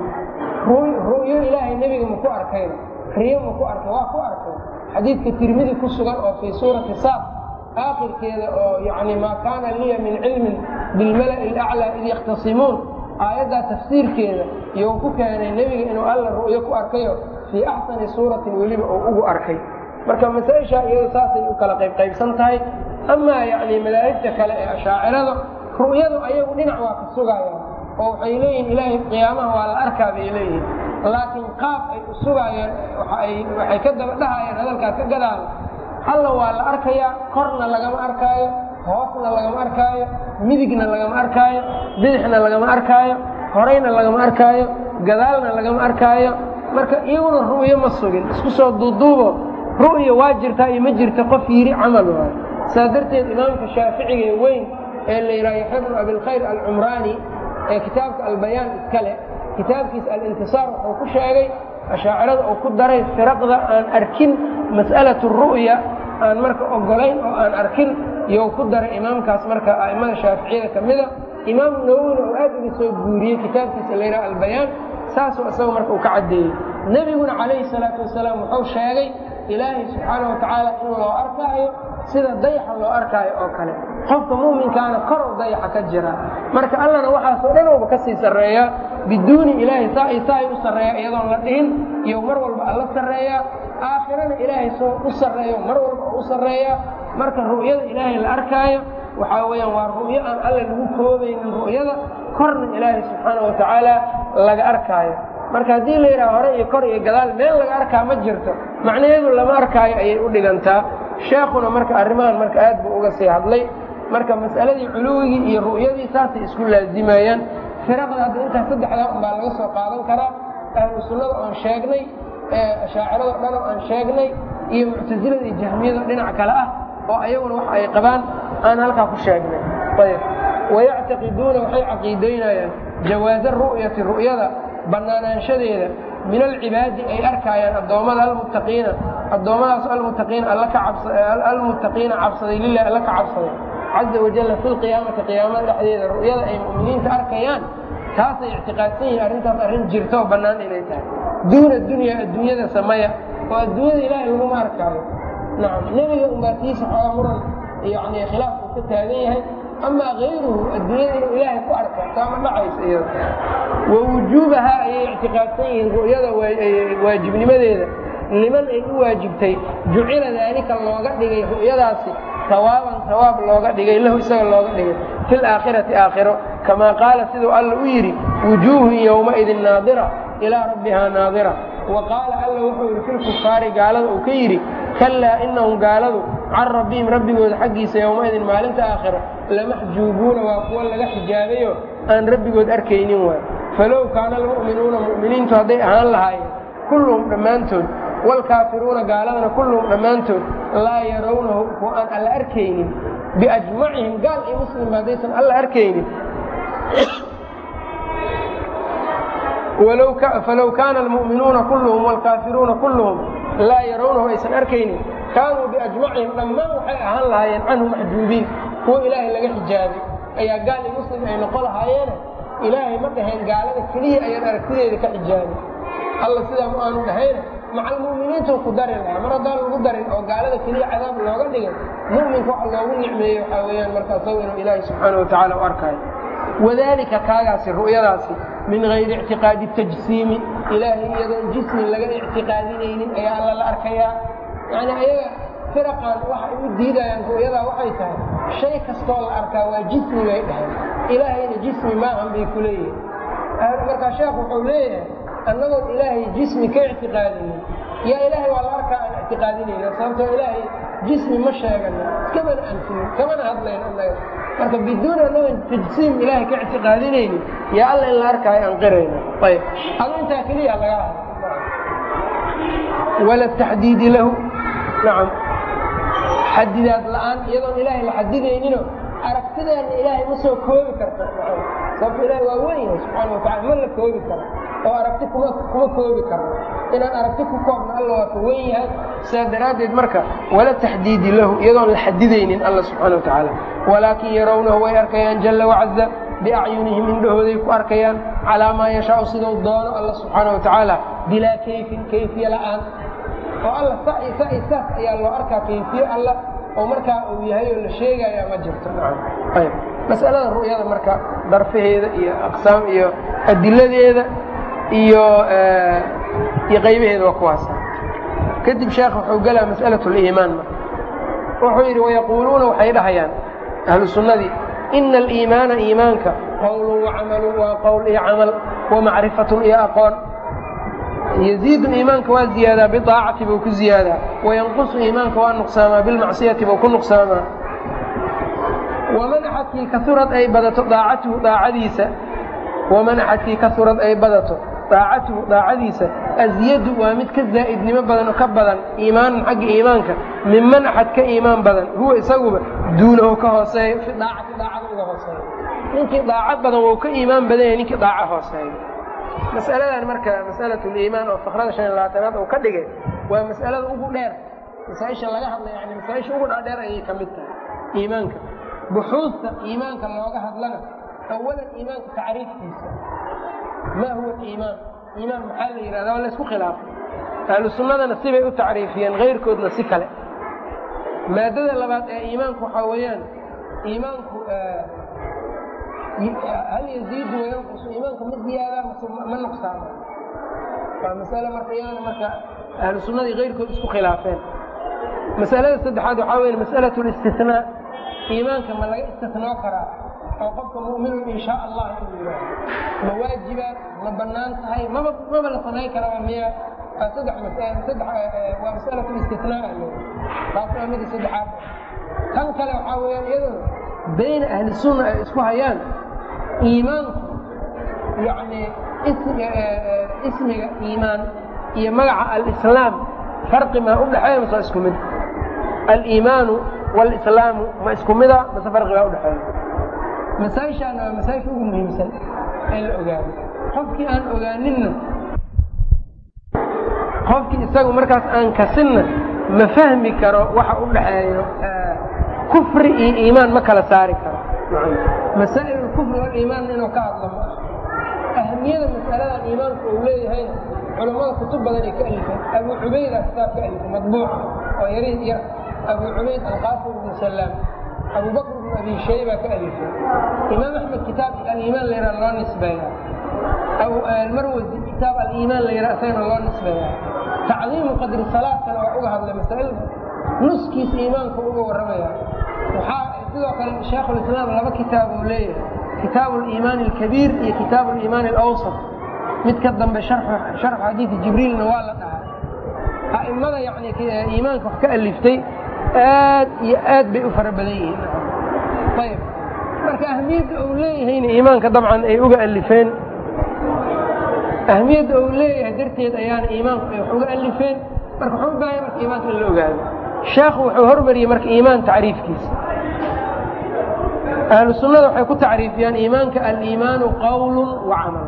[SPEAKER 1] ru'yo ilaahay nebiga maku arkayna riyo maku arkay waa ku arkay xadiidka tirmidi ku sugan oo fii suurati saad aakhirkeeda oo yani maa kaana liya min cilmin bilmala'i alaclaa id yakhtasimuun aayaddaa tafsiirkeeda iyou ku keenay nebiga inuu alla ru'yo ku arkayo fii axsani suuratin weliba uu ugu arkay marka masaa-ishaa iyado saasay u kala qaybqaybsan tahay amaa yani madaahibta kale ee ashaacirada ru'yadu ayagu dhinac waa ka sugaayaan oo waxay leeyihin ilaahay qiyaamaha waa la arkaa bay leeyihin laakiin qaab ay u sugaayaan waxay ka daba dhahayaan hadalkaas ka gadaan alla waa la arkayaa korna lagama arkaayo hoosna lagama arkaayo midigna lagama arkaayo bidixna lagama arkaayo horeyna lagama arkaayo gadaalna lagama arkaayo marka iyaguna ru'yo ma sugin isku soo duuduubo ru'ya waa jirtaa iyo ma jirta qof yidhi camal waayo saa darteed imaamka shaaficiga ee weyn ee la yidhaha yaxya bnu abilkhayr alcumraani ee kitaabka albayaan iskale kitaabkiisa alintisaar wuxuu ku sheegay ashaacirada uu ku daray firaqda aan arkin mas'alatu ru'ya aan marka ogolayn oo aan arkin iyou ku daray imaamkaas marka a'immada shaaficiyada ka mida imaam nawowina uu aad uga soo guuriyey kitaabkiisa la yidhaha albayaan saasuu isaga marka uu ka caddeeyey nebiguna calayhi salaatu wasalaam wuxuu sheegay ilaahay subxaana wa tacaala in loo arkaayo sida dayaxa loo arkaayo oo kale qofka mu'minkaana korow dayaxa ka jira marka allana waxaasoo dhan ouba ka sii sarreeyaa biduuni ilaahay saa i saa u sarreeya iyadoon la dhihin iyo mar walba alla sarreeyaa aakhirana ilaahay soo u sarreeyo mar walba u sarreeyaa marka ru'yada ilaahay la arkaayo waxaa weeyaan waa ru'yo aan alle lagu koobaynin ru'yada korna ilaahay subxaana wa tacaala laga arkaayo marka haddii la yidhaha hore iyo kor iyo gadaal meel laga arkaa ma jirto macnaheedu lama arkaayo ayay u dhigantaa sheekuna marka arrimahan marka aad buu uga sii hadlay marka mas'aladii culuwigii iyo ru'yadii saasay isku laazimayaan firaqda hadda intaas saddexdaa unbaa laga soo qaadan karaa ahlu sunnada oon sheegnay ashaacirado dhan oo aan sheegnay iyo muctasilada iyo jahmiyado dhinac kale ah oo ayaguna wax ay qabaan aan halkaa ku sheegnay ayb wayactaqiduuna waxay caqiidaynayaan jawaaza ru'yati ru'yada bannaanaanshadeeda min alcibaadi ay arkaayaan addoommada almuttaqiina addoommadaas almuttaqiina alla ka almuttaqiina cabsaday lilah alla ka cabsaday caza wajalla fi lqiyaamati qiyaamada dhexdeeda ru'yada ay mu'miniinta arkayaan taasay ictiqaadsan yihiin arrintaas arrin jirto oo bannaan inay tahay duuna dunya adduunyada samaya oo adduunyada ilaahay laguma arkaayo nacam nebiga unbaa tiisa xoogaa muran yani khilaaf uu ka taagan yahay amaa kayruhu adduunyada inuu ilaahay ku arka taa ma dhacaysa iyada wa wujuubahaa ayay ictiqaadsan yihiin ru'yada waajibnimadeeda liman ay u waajibtay jucila daalika looga dhigay ru'yadaasi sawaaban sawaab looga dhigay lahu isaga looga dhigay fi laakhirati aakhiro kamaa qaala siduu alla u yidhi wujuuhun yowmaidin naadira ilaa rabbihaa naadira wa qaala alla wuxuu yidhi filkufaari gaalada uu ka yidhi kallaa inahum gaaladu can rabbihim rabbigooda xaggiisa yowmaidin maalinta aakhiro lamaxjuubuuna waa kuwa laga xijaabayo aan rabbigood arkaynin waay falow kaana almu'minuuna mu'miniintu hadday ahaan lahaayeen kulluhum dhammaantood waalkaafiruuna gaaladana kulluhum dhammaantood laa yarawnahu kuwa aan alla arkaynin biajmacihim gaal iyo muslimba haddaysan alla arkaynin falow kaana almu'minuuna kulluhum waalkaafiruuna kulluhum laa yarawnahu aysan arkaynin kaanuu biajmacihim dhammaan waxay ahaan lahaayeen canhu maxjuubiin kuwa ilaahay laga xijaabay ayaa gaal iyo muslim ay noqon lahaayeene ilaahay ma dhaheen gaalada keliya ayaan aragtideeda ka xijaabin alla sidaa ma aanu dhahayne maca almu'miniintuu ku dari lahaa mar haddaan lagu darin oo gaalada keliya cadaab looga dhigay mu'minka waxa loogu nicmeeyey waxaa weeyaan marka isagu inuu ilaahay subxaana wa tacaala u arkaayo wadaalika kaagaasi ru'yadaasi min hayri ictiqaadi tajsiimi ilaahay iyadoon jismi laga ictiqaadinaynin ayaa alla la arkayaa yacni ayaga firaqan waxay u diidayaan ru'yadaa waxay tahay shay kastoo la arkaa waa jismi bay dhaheen ilaahayna jismi maahan bay ku leeyihin markaa sheekh wuxuu leeyahay annagoon ilaahay jismi ka ictiqaadinin yaa ilaahay waa la arkaa aan ictiqaadinayna sababtoo ilaahay jismi ma sheegana iskamana anfinin kamana hadlayn annaga marka biduun annagoon tajsiim ilaahay ka ictiqaadinaynin yaa alla in la arkaayo aan qirayna ayb adu intaa keliya laga hadla wala taxdiidi lahu nacam xadidaad la'aan iyadoon ilaahay la xadidaynino aragtideena ilaahay ma soo koobi karto sababto ilaahay waa weyn yahay subxaana watacala ma la koobi karo oo aragti kuma kuma koobi karno inaan aragti ku koobno alla waa ka weyn yahay sidaa daraaddeed marka wala taxdiidi lahu iyadoon la xadidaynin alla subxaana wa tacaala walaakin yarawnahu way arkayaan jalla wacaza biacyunihim indhahooday ku arkayaan calaa maa yashaau siduu doono alla subxaana wa tacaala bilaa kayfin kayfiye la'aan oo alla saas ayaa loo arkaa kayfiye alla oo markaa uu yahay oo la sheegaya ma jirto ayb masalada ru'yada marka darfaheeda iyo aqsaam iyo adiladeeda iyo iyo qaybaheeda waa kuwaasa kadib sheekh wuxuu gelaa mas'alaة اliimaan marka wuxuu yidhi wayaquuluuna waxay dhahayaan ahlu sunnadii ina aliimaana iimaanka qowlun wacamalun waa qowl iyo camal wamacrifatun iyo aqoon yziidu iimaanka waa ziyaadaa biaacati buu ku ziyaadaa wayanqusu iimaanka waa nuqsaamaa bilmacsiyati buu ku nuqsaamaa waman axadkii kaurad ay badato daacatuhu daacadiisa waman axadkii kaurad ay badato daacatuhu daacadiisa asyadu waa mid ka zaa'idnimo badan oo ka badan iimaanan xagga iimaanka minman axad ka iimaan badan huwa isaguba duunahu ka hooseeyo fi daacati daacada uga hooseeyo ninkii daaco badan wou ka iimaan badan yahay ninkii daaco hooseeyo masaladan marka masalaة اliimaan oo fakrada شhan iyo labaatanaad uu ka dhigay waa mas'alada ugu dheer masaaisha laga hadlay yani masaaisha ugu dhaadheer ayay ka mid tahay iimaanka buxuusta iimaanka looga hadlana awalan iimaanka tacriifkiisa ma huwa iimaan iimaan maxaa la yihahda waa laysku khilaafay ahlu sunnadana sibay u tacriifiyeen kayrkoodna si kale maadada labaad ee iimaanku waxaa weeyaan iimaanku hal yaziidu wayanqusu iimaanka ma ziyaadaa mase ma nuqsaama waa masale marka iyadana marka ahlu sunnadii kayrkood isku khilaafeen masalada saddexaad waxaa weya mas'alaة اlistinaa iimaanka ma laga istisnoo karaa oo qofka mu'minun in shaa allah inuu yidhaaho ma waajiba ma bannaan tahay maba maba la samayn karaba miya waa saddex masal saddex waa masalatu istisnaa le taas waa mida saddexaad tan kale waxaa weeyaan iyaduna bayna ahli sunna ay isku hayaan iimaanku yacni ismiga iimaan iyo magaca alislaam farqi maa u dhexeeya mase waa isku mid aliimaanu walislaamu ma isku mida mase farqi baa udhexeeya masaaishaana waa masaaisha ugu muhiimsan in la ogaado qofkii aan ogaaninna qofkii isagu markaas aan kasinna ma fahmi karo waxa u dhaxeeyo kufri iyo iimaan ma kala saari karo masaa'il kufri waliimaanna inuu ka hadlo ma ahamiyada masaladan iimaanku uu leeyahayna culammada kutub badan ay ka alifeen abu cubayda kitaab ka alifay madbuuca oo yariid yar abu cubayd alqaasim ibnu salaam abu bakr ibnu abi shayba ka alifay imaam axmed kitaab aliimaan la yidhaha loo nisbeeya marwasi kitaab aliimaan la yidhaha isagana loo nisbeeya tacdiimu qadri salaadkana waa uga hadlay masaa'il nuskiisa iimaanku uga warramaya waxaa sidoo kale shaekhulislaam laba kitaab uu leeyahay kitaabu aliimaani alkabiir iyo kitaabu aliimaani alawsat mid ka dambe sharxu xadiidi jibriilna waa la dhahaa a'immada yani iimaanka wax ka aliftay aad iyo aad bay u fara badan yihiin ayb marka ahmiyadda uu leeyahayna iimaanka dabcan ay uga alifeen ahmiyadda uu leeyahay darteed ayaana iimaanku ay wax uga alifeen marka wuxuu u baahaya marka iimaanka in la ogaado sheekhu wuxuu hormariyey marka iimaan tacriifkiisa ahlu sunnada waxay ku tacriifiyaan iimaanka aliimaanu qawlu wa camal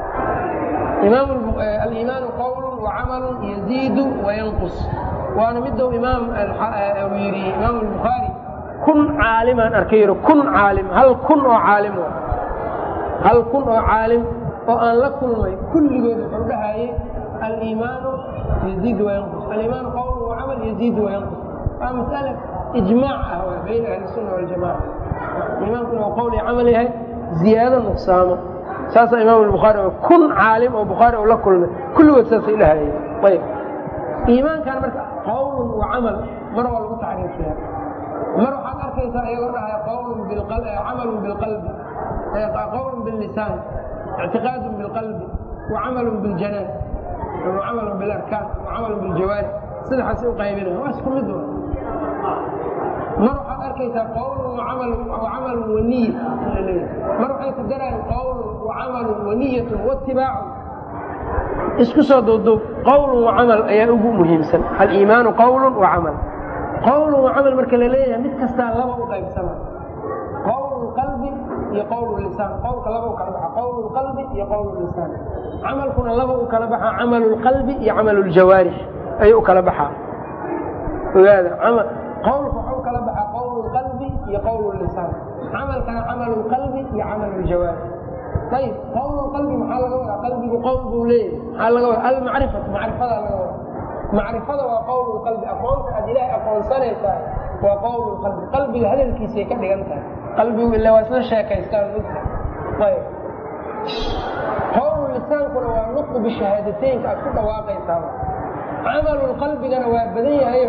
[SPEAKER 1] aliimaanu qawlu wa camalu yaziidu wayanqus waana midou imaam uu yidhi imaam albukhaari kun caalimaan arkay yidhi kun caalim hal kun oo caalim hal kun oo caalim oo aan la kulmay kulligood wuxuu dhahayay aliimaanu yaziidu wayanqus aliimaanu qawlu wa camal yaziidu wayanqus waa mas'ala ijmaac ah waa bayna ahli sunna waljamaca iimaankuna uu qowl iyo camal yahay ziyaado nuqsaamo saasaa imaam albukhaari kun caalim oo bukhaari uu la kulmay kulligood saasay dhahayeen ayb iimaankan marka qawlun wa camal mar waa lagu tacriifiya mar waxaad arkaysaa iyagoo dhahaya qawlun camalun bilqalbi qawlun billisaan ictiqaadun bilqalbi wa camalun biljanaan wa camalun bilarkaan wa camalun biljawaarix sidaxaasay u qaybinaya waa isku mid mar waxaad arkaysaa qawlun wacamalun waniya mar waxay ku darayaan qawlun wacamalun waniyatun watibaacun isku soo duuduub qawlun wacamal ayaa ugu muhiimsan aliimaanu qawlun wacamal qawlun wacamal marka la leeyahay mid kastaa laba u qaybsama qawlu qalbi iyo qawlu lisaan qowlka laba u kala baxa qawlu qalbi iyo qawlu lisaan camalkuna laba u kala baxa camalu lqalbi iyo camalu ljawaarix ayuu u kala baxaa ogaada qawlka waxau kala baxaa qawlu qalbi iyo qawlu lisaan camalkana camalu qalbi iyo camalu ljawaarix ayib qawlu qalbi maxaa laga wadaa qalbigu qowl buu leeyahay maxaa laga wadaa almacrifatu macrifadaa laga wadaa macrifada waa qawlu qalbi aqoonta aad ilaahay aqoonsanaysaa waa qawlu qalbi qalbiga hadalkiisay ka dhigan tahay qalbigu ila waa isla sheekaystaan mugta ayb qawlu lisaankuna waa nutqu bishahaadateynka aad ku dhawaaqaysaa camalu qalbigana waa badan yahayo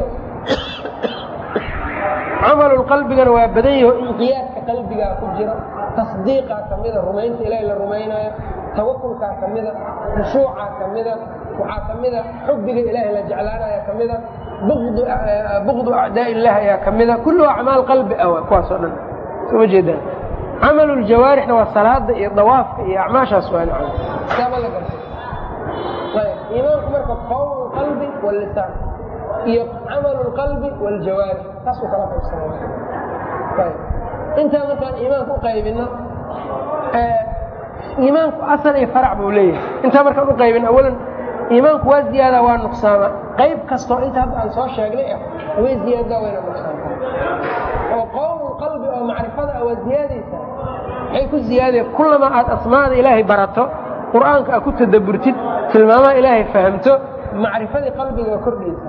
[SPEAKER 1] camalu qalbigana waa badan yaho inqiyaadka qalbigaa ku jira tasdiiqaa kamida rumaynta ilaahi la rumaynayo tawakulkaa kamida khushuucaa kamida waxaa kamida xubbiga ilaahi la jeclaanaya kamida bukdu acdaa illahi ayaa kamida kullu acmaal qalbi ah kuwaasoo dhan soma jeedaan camalu ljawaarixna waa salaada iyo dawaafka iyo acmaashaas waa saaba la garta iimaanku marka qawlu qalbi walisaan iyo camalu lqalbi wljawaarix taasuu kala qaybsanaya intaa markaan iimaanka u qaybino iimaanku asal iyo farac buu leeyahay intaa markaan u qaybin awalan iimaanku waa ziyaada waa nuqsaama qayb kastoo inta hadda aan soo sheegnay ah way ziyaadaa wayna nuqsaantaa oo qowlu qalbi oo macrifada ah waa ziyaadaysaa waxay ku ziyaadaya kullama aad asmaada ilaahay barato qur'aanka aad ku tadaburtid tilmaamaha ilaahay fahamto macrifadii qalbiga waa kordhaysaa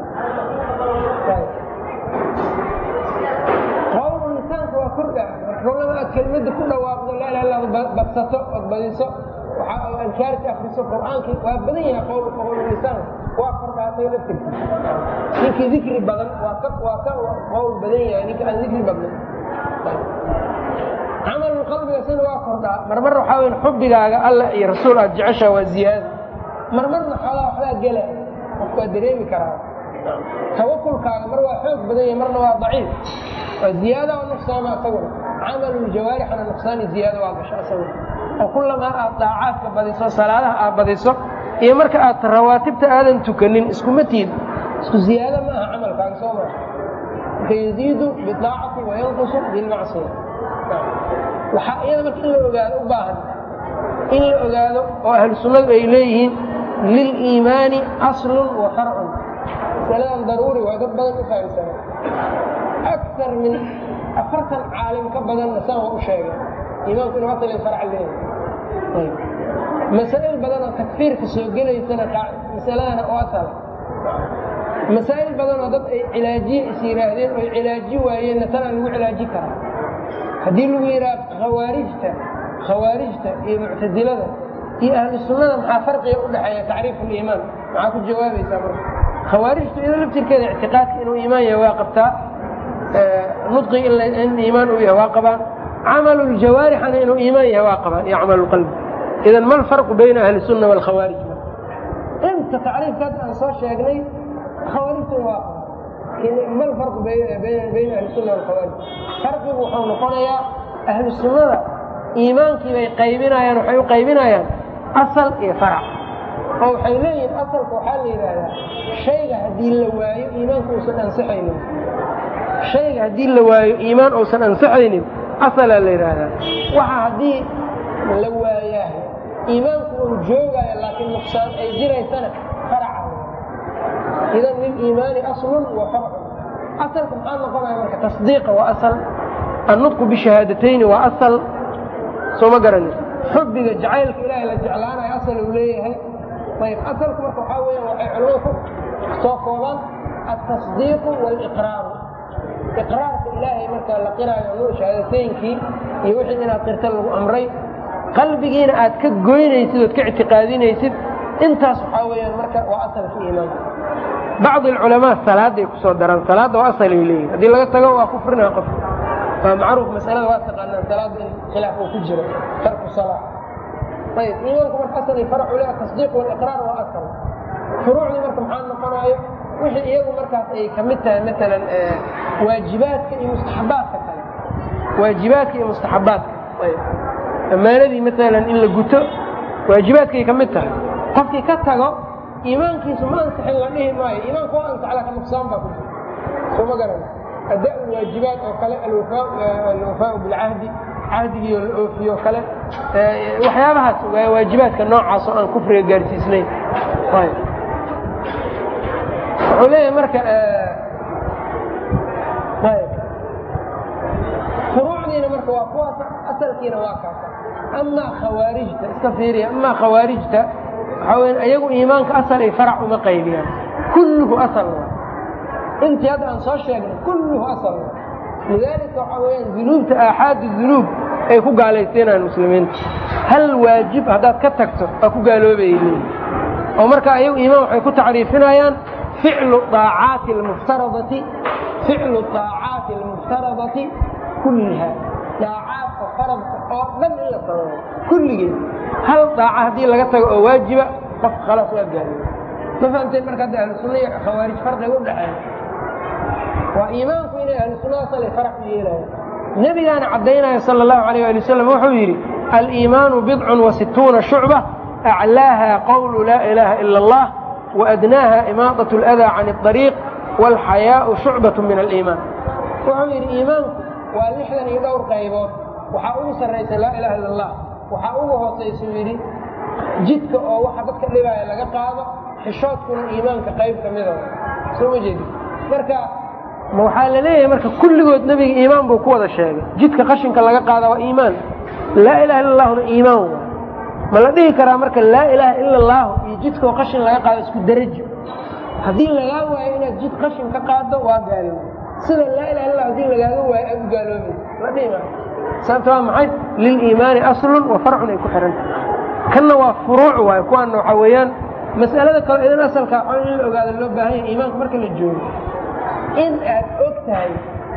[SPEAKER 1] qowlu lisaanka waa kordhaa kullama aad kelmadda ku dhawaaqdo laa ilaha illa badsato ood badiso waxa ankaarka akriso qur'aankii waa badan yahay qowlu qowlu lisaan waa kordhaatay laftirkiisa ninkii dikri badan waa ka waa ka qowl badan yahay ninka aan dikri badnan camalulqalbiga sina waa kordhaa marmar waxaa weya xubbigaaga alla iyo rasuul aad jeceshaa waa ziyaada marmarna xoogaa waxbaa gela qofku waa dareemi karaa tawakulkaaga mar waa xoog badan yahay marna waa daciif waa ziyaada oo nuqsaama asaguna camaluljawaarixana nuqsaani ziyaada waa gasho asaguna oo kullamaa aad daacaadka badiso salaadaha aad badiso iyo marka aad rawaatibta aadan tukanin iskuma tiid isku ziyaado ma aha camalkaaga soo maa marka yaziidu bidaacati wayanqusu bilmacsiya waxaa iyada marka in la ogaado u baahan in la ogaado oo ahlu sunnadu ay leeyihiin liliimaani aslun wa farcun masaladan daruuri waa dad badan u fahamsana akar min afartan caalim ka badanna saan waa u sheegay iimaanku inuu asal farc leeyahay masaa'il badanoo takfiirka soo gelaysana masaladana oo asala masaa'il badanoo dad ay cilaajiye is yidhaahdeen oo ay cilaaji waayeenna tanaa lagu cilaaji karaa haddii lagu yidhaha khawaarijta khawaarijta iyo muctasilada iyo ahlu sunnada maxaa farqiga u dhexeeya tacriif uliimaan maxaa ku jawaabaysaa marka khawaarijtu iyado laftirkeeda ictiqaadka inuu iimaan yahay waa qabtaa nudqi in iimaan uu yahay waa qabaan camaluljawaarixana inuu iimaan yahay waa qabaan iyo camalulqalbi idan ma alfarqu bayna ahli sunna waalkhawaarij inta tacriifkaas aan soo sheegnay khawaarijtuna waa qabaan ma alfarqu bayna ahli sunna waalkhawaarij farqigu wuxuu noqonayaa ahlu sunnada iimaankii bay qaybinayaan waxay u qaybinayaan asal iyo farac oo waxay leeyihiin asalka waxaa la yidhaahdaa shayga haddii la waayo iimaanku uusan ansaxaynin shayga haddii la waayo iimaan uusan ansaxaynin asalaa la yidhaahdaa waxa haddii la waayaa iimaanku uu joogaayo laakiin nuqsaan ay jiraysana faraca idan liliimaani aslun wa farcun asalka maxaa noqonaya marka tasdiiqa waa asal annutqu bishahaadaتayni waa asal soo ma garani xubbiga jacaylka ilaahay la jeclaanayo asal uu leeyahay ayb asalku marka waxaa weeyaan waxay culamada ku soo koobaan altasdiiqu wاliqraaru iqraarka ilaahay marka la qiraayo nu shahaadataynkii iyo wixii inaad qirta lagu amray qalbigiina aad ka goynaysid ood ka ictiqaadinaysid intaas waxaa weeyaan marka waa asalka iimaanka bacd alculamaa salaaday ku soo daraan salaadda waa asalay leeyihin haddii laga tago waa kufrinaa qof waa macruuf masalada waa taqaanaan salaadda in khilaaf uu ku jiro tarku salaa ayb iimaanku marka asal iyo faracu le atasdiiq waliqraar waa asal furuucdii marka maxaa noqonayo wixii iyagu markaas ay ka mid tahay maalan waajibaadka iyo mustaxabaadka kale waajibaadka iyo mustaxabaadka ayb ammaanadii maalan in la guto waajibaadkay ka mid tahay qofkii ka tago iimaankiisu ma ansixin la dhihi maayo iimaanku waa ansax laakin nuqsaan baa ku jira soo ma garan ada waajibaad oo kale alwafaau bilcahdi cahdigiio la oofiyo o kale waxyaabahaas waa waajibaadka noocaas oo aan kufriga gaarsiisnayn wuxuu leeyahay marka furuucdiina marka waa kuwaas asalkiina waa kaasa amaa khawaarijta iska fiiriya amaa khawaarijta waxaa weya ayagu iimaanka asal ay farac uma qaybiyaan kulluhu asal waa intii hadda aan soo sheegnay kulluhu asal waa lidaalika waxaa weyaan dunuubta aaxaadu dunuub ay ku gaalaysiinayaan muslimiinta hal waajib haddaad ka tagto waa ku gaaloobayay leeyihin oo marka ayagu iimaan waxay ku tacriifinayaan ficlu aacaati almuftaradati ficlu aacaati almuftaradati kulliha daacaadka faradka oo dhan in la sameeyo kulligeed hal daaca haddii laga tago oo waajiba qof khalaas waa gaaloobay ma fahamteen marka hadda ahlu sunna iyo khawaarij farqiga u dhexeeya waa iimaanku inay ahlu sunnada salay farax u yeelayan nebigaana caddaynaya sala allahu alayh ali wasalam wuxuu yidhi aliimaanu bidcun wa situuna shucba aclaaha qawlu laa ilaaha ila allah waadnaaha imaadat اladaa can اطariiq wاlxayaau shucbat min aliimaan wuxuu yidhi iimaanku waa lixdan iyo dhowr qaybood waxaa ugu sarraysa laa ilaha illa allah waxaa ugu hoosaysu yidhi jidka oo waxa dadka dhibaaya laga qaado xishoodkuna iimaanka qayb ka mida soo ma jeedi marka waxaa la leeyahay marka kulligood nebiga iimaan buu ku wada sheegay jidka qashinka laga qaada waa iimaan laa ilaha illa allahuna iimaan waa ma la dhihi karaa marka laa ilaaha ila allahu iyo jidkaoo qashin laga qaado isku darajo haddii lagaa waayo inaad jid qashin ka qaado waa gaalooba sida laa ilaha illa hadii lagaaga waayo aad u gaaloobay la dhihi maayo sababta waa maxay liliimaani aslun wa farcun ay ku xihantahay kanna waa furuuc waayo kuwaana waxaa weeyaan mas'alada kale idan asalka in la ogaado loo baahan yahay iimaanka marka la joogo in aad og tahay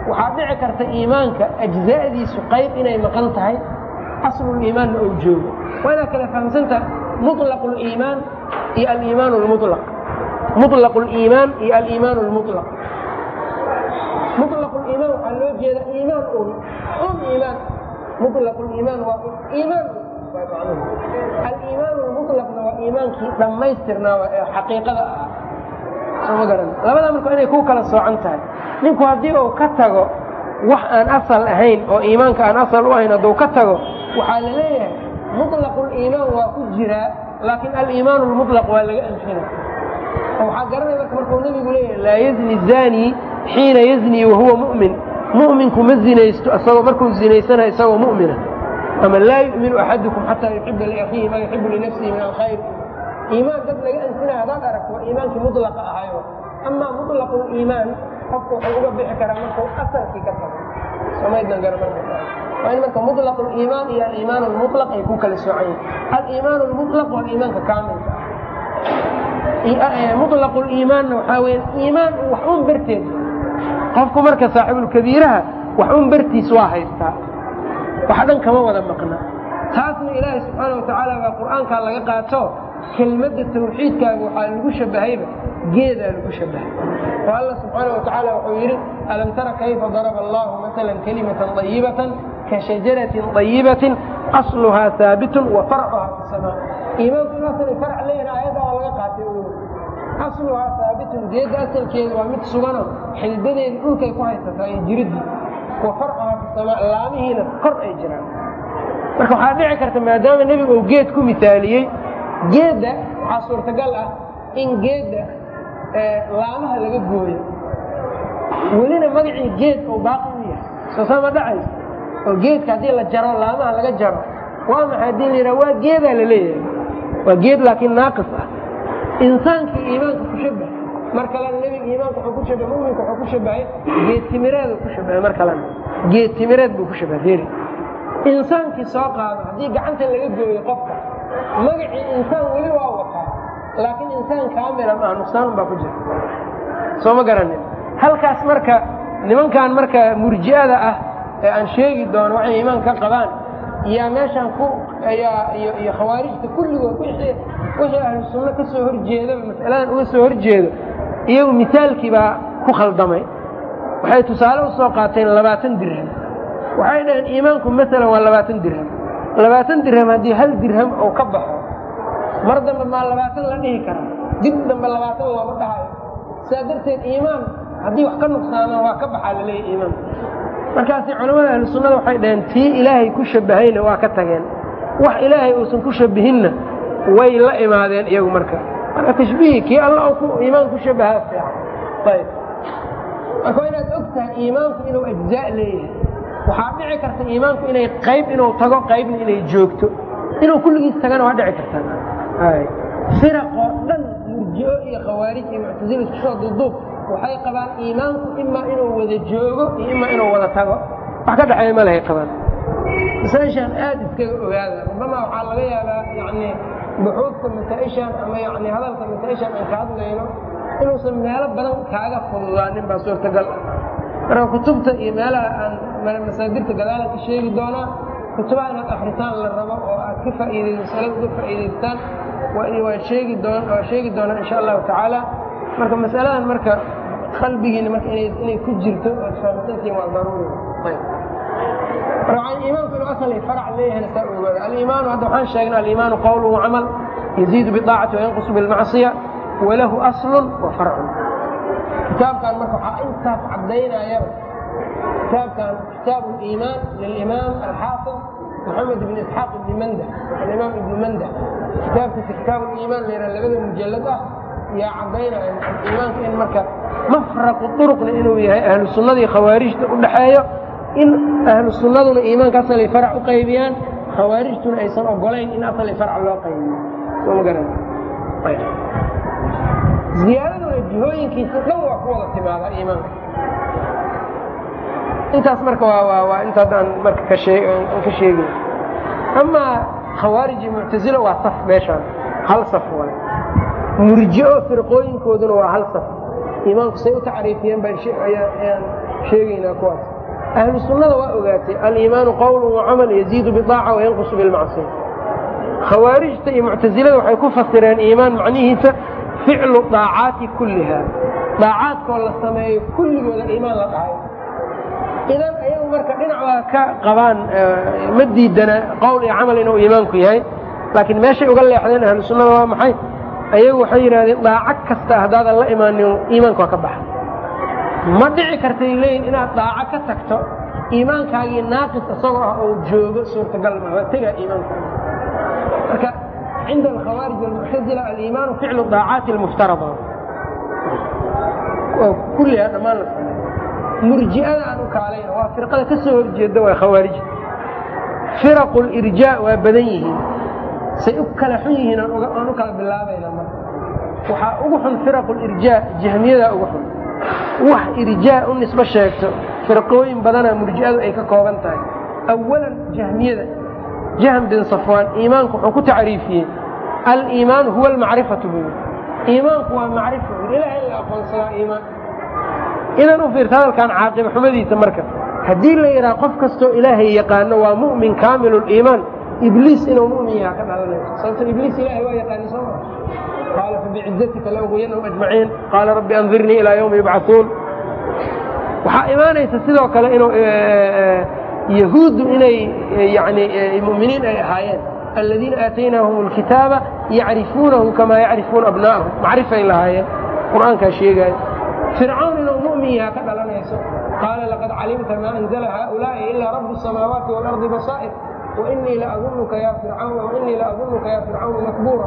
[SPEAKER 1] waxaa dhici karta iimaanka ajza'diisu qayb inay maqan tahay asluliimaanna ou joogo waa inaad kala fahamsanta muطlaq اliimaan iyo aliimaan اlmuطlaq muطlaq اliimaan iyo aliimaan اlmuطlaq muطlaq اliimaan waxaa loo jeeda iimaan un un iimaan muطlaq اliimaan waa iimaan aliimaan اlmuطlaqna waa iimaankii dhammaystirnaa ee xaqiiqada ah sooma garan labada marka inay ku kala soocan tahay ninku haddii uu ka tago wax aan asal ahayn oo iimaanka aan asal u ahayn hadduu ka tago waxaa la leeyahay muطlaqu liimaan waa ku jiraa laakiin aliimaan lmuطlaq waa laga anfina oo waxaa garanaya marka markuu nebigu leeyahay laa yazni zani xiina yazni wahuwa mu'min mu'minku ma zinaysto isagoo markuu zinaysanayo isagoo mu'mina ama laa yu'minu axadukum xataa yuxiba liakhiihi maa yuxibu linafsihi min alkhayr iimaan dad laga anfinaya hadaad aragto waa iimaankii muطlaqa ahayo amaa muطlaqu liimaan qofku wuxuu uga bixi karaa markuu asalkii ka tago samaydnan gara marka waa in marka muطlaq اliimaan iyo aliimaan اlmuطlaq ay ku kala soocan yihin aliimaan اlmuطlaq waa iimaanka kaamilka muطlaq اliimaanna waxaa weya iimaan wax un berteed qofku marka saaxibulkabiiraha wax un bertiis waa haystaa wax dhan kama wada maqna taasna ilaahay subxaana watacaala baa qur'aankaa laga qaato kelmadda tawxiidkaaga waxaa lagu shabahayba geedaa lagu shabahay oo alla subxaana watacaala wuxuu yidhi alam tara kayfa daraba allahu maala kalimatan طayibatan ka shajaratin طayibatin asluhaa haabitun wa farcuhaa fi samaa iimaanku inaasana farc leeyahin aayadda waa laga qaatay asluhaa haabitun geedda asalkeeda waa mid sugano xididadeeda dhulkay ku haysataa iyo jiridii wa farcuhaa fi samaa laamihiina kor ay jiraan marka waxaa dhici karta maadaama nebigu uu geed ku misaaliyey geedda waxaa suurtagal ah in geedda laamaha laga gooyo welina magacii geed oo baaqi u yahay soo sama dhacayso oo geedka haddii la jaro laamaha laga jaro waa maxay haddii la yidhaha waa geedaa la leeyahay waa geed laakiin naaqis ah insaankii iimaanka ku shabahay mar kalena nebiga iimaanka wuxuu ku shabahay muminka wuxuu ku shabahay geed timireed ku shabahay mar kalena geed timireed buu ku shabahay feri insaankii soo qaado haddii gacanta laga gooyo qofka magacii insaan weli waa wataa laakiin insaan kaamila maaha nuqsaan baa ku jira soo ma garanin halkaas marka nimankan marka murji'ada ah ee aan sheegi doono waxay iimaan ka qabaan yaa meeshaan ku ayaa iyo iyo khawaarijta kulligood wixii wixii ahlu sunno ka soo horjeedaba mas'aladan uga soo horjeedo iyagu misaalkii baa ku khaldamay waxay tusaale u soo qaateen labaatan dirham waxay dhaheen iimaanku maalan waa labaatan dirham labaatan dirham haddii hal dirham uu ka baxo mar dambe maa labaatan la dhihi karaa dib dambe labaatan looma dhahayo sidaa darteed iimaan haddii wax ka nuqsaamaan waa ka baxaa laleeyahy iimaan markaasi culamada ahlu sunnada waxay dhaheen tii ilaahay ku shabbahayna waa ka tageen wax ilaahay uusan ku shabbihinna way la imaadeen iyagu marka marka tashbiihi kii alla ku iimaan ku shabahaa fiican ayb marka waa inaad og tahay iimaanku inuu ajzaa leeyahay waxaa dhici karta iimaanku inay qayb inuu tago qaybna inay joogto inuu kulligiis tagana waa dhici kartaa firaqoo dhan murji'o iyo khawaarij iyo muctasila isku soo duuduub waxay qabaan iimaanku imaa inuu wada joogo iyo imaa inuu wada tago wax ka dhexeeya ma lahay qabaan masaa-ishaan aad iskaga ogaada rubamaa waxaa laga yaabaa yani buxuudka masaa-ishaan ama yani hadalka masaa-ishaan aan ka hadlayno inuusan meelo badan kaaga fududaanin baa suurtagal ah marka kutubta iyo meelaha aan masaadirta gadaalan ka sheegi doonaa kutubaha inaad akritaan la rabo oo aad ka faa'iiday masalada uga faa'iidaystaan waa sheegi doon waa sheegi doonaa insha allahu tacaala marka masaladan marka qalbigiina marka inay ku jirto oad fahamsantiin waa daruuri ayb marka iimaanku inuu asal farac leeyahayna saa ogaada aliimaanu hadda waxaan sheegnay aliimaanu qawlu wacamal yaziidu biaacati wayanqusu bilmacsiya walahu aslun wa farcun kitaabkan marka waxaa intaas caddaynayaba kitaabkan kitaab اliimaan lilimaam alxaafid moxamed ibn isxaaq ibni mandah alimaam ibni mandah kitaabkiisa kitaab liimaan la yidhaha labada mujalad ah yaa caddaynaya iimaanka in marka mafraqu duruqna inuu yahay ahlu sunnadii khawaarijta u dhaxeeyo in ahlu sunnaduna iimaanka asali farac u qaybiyaan khawaarijtuna aysan ogolayn in asali farac loo qaybiyo soo ma garan ziyaadaduna jihooyinkiisa dhan waa ku wada timaadaa iimaanka intaas marka waa waa intaas aan marka ka shee aan ka sheegay amaa khawaarij iyo muctasilo waa saf meeshaan hal saf waay murji'o firqooyinkooduna waa hal saf iimaanku say u tacriifiyeen baan ayaan sheegaynaa kuwaas ahlu sunnada waa ogaatay aliimaanu qowlu wacamal yaziidu biaaca wayanqusu bilmacsiya khawaarijta iyo muctasilada waxay ku fasireen iimaan macnihiisa ficlu daacaati kulliha daacaadkoo la sameeyo kulligooda iimaan la dhahay idan ayagu marka dhinac waa ka qabaan ma diidana qowl iyo camal inuu iimaanku yahay laakiin meeshay uga leexdeen ahlu sunnada waa maxay ayagu waxay yidhahdeen daaco kasta haddaadan la imaanin iimaanka waa ka baxa ma dhici kartay leeyihin inaad daaco ka tagto iimaankaagii naaqis isagoo ah oo joogo suurtagal ma waa tegaa iimaankaagi marka cinda alkhawaarij walmuctazila aliimaanu ficlu daacaati almuftarada kulliha dhammaan la sameey murji'ada aan u kaalayna waa firqada ka soo horjeeda waa khawaarijta firaqu lirjaa waa badan yihiin say u kala xun yihiin aan u kala bilaabayna marka waxaa ugu xun firaqu lirjaa jahmiyadaa ugu xun wax irjaa u nisbo sheegto firqooyin badanaa murji'adu ay ka kooban tahay awalan jahmiyada jahm bin safwaan iimaanku wuxuu ku tacriifiyey aliimaanu huwa almacrifatu buu iimaanku waa macrifa ilaah in la aqoonsadaa iimaan idan u fiirta hadalkan caaqiba xumadiisa marka haddii la yidhaha qof kastoo ilaahay yaqaano waa mu'min kaamilu liimaan ibliis inuu mu'min yaha ka dhalanayso sababto ibliis ilahay waa yaqaani soo maa qaala fabicizatika laugwiyanahum ajmaciin qaala rabbi andirnii ilaa yawmi yubcauun waxaa imaanaysa sidoo kale inuu yahuuddu inay yani mu'miniin ay ahaayeen aladiina aataynaahum alkitaaba yacrifuunahu kamaa yacrifuuna abnaa'ahum macrifay lahaayeen qur'aankaa sheegaayo fircawn inuu mu'min yaha ka dhalanayso qaala laqad calimta maa anzla haؤulaaءi ilaa rabu الsamaawaati wاlarضi basaa'ir wainii laadunuka ya fircawn wainii laadunuka ya fircawnu makbuura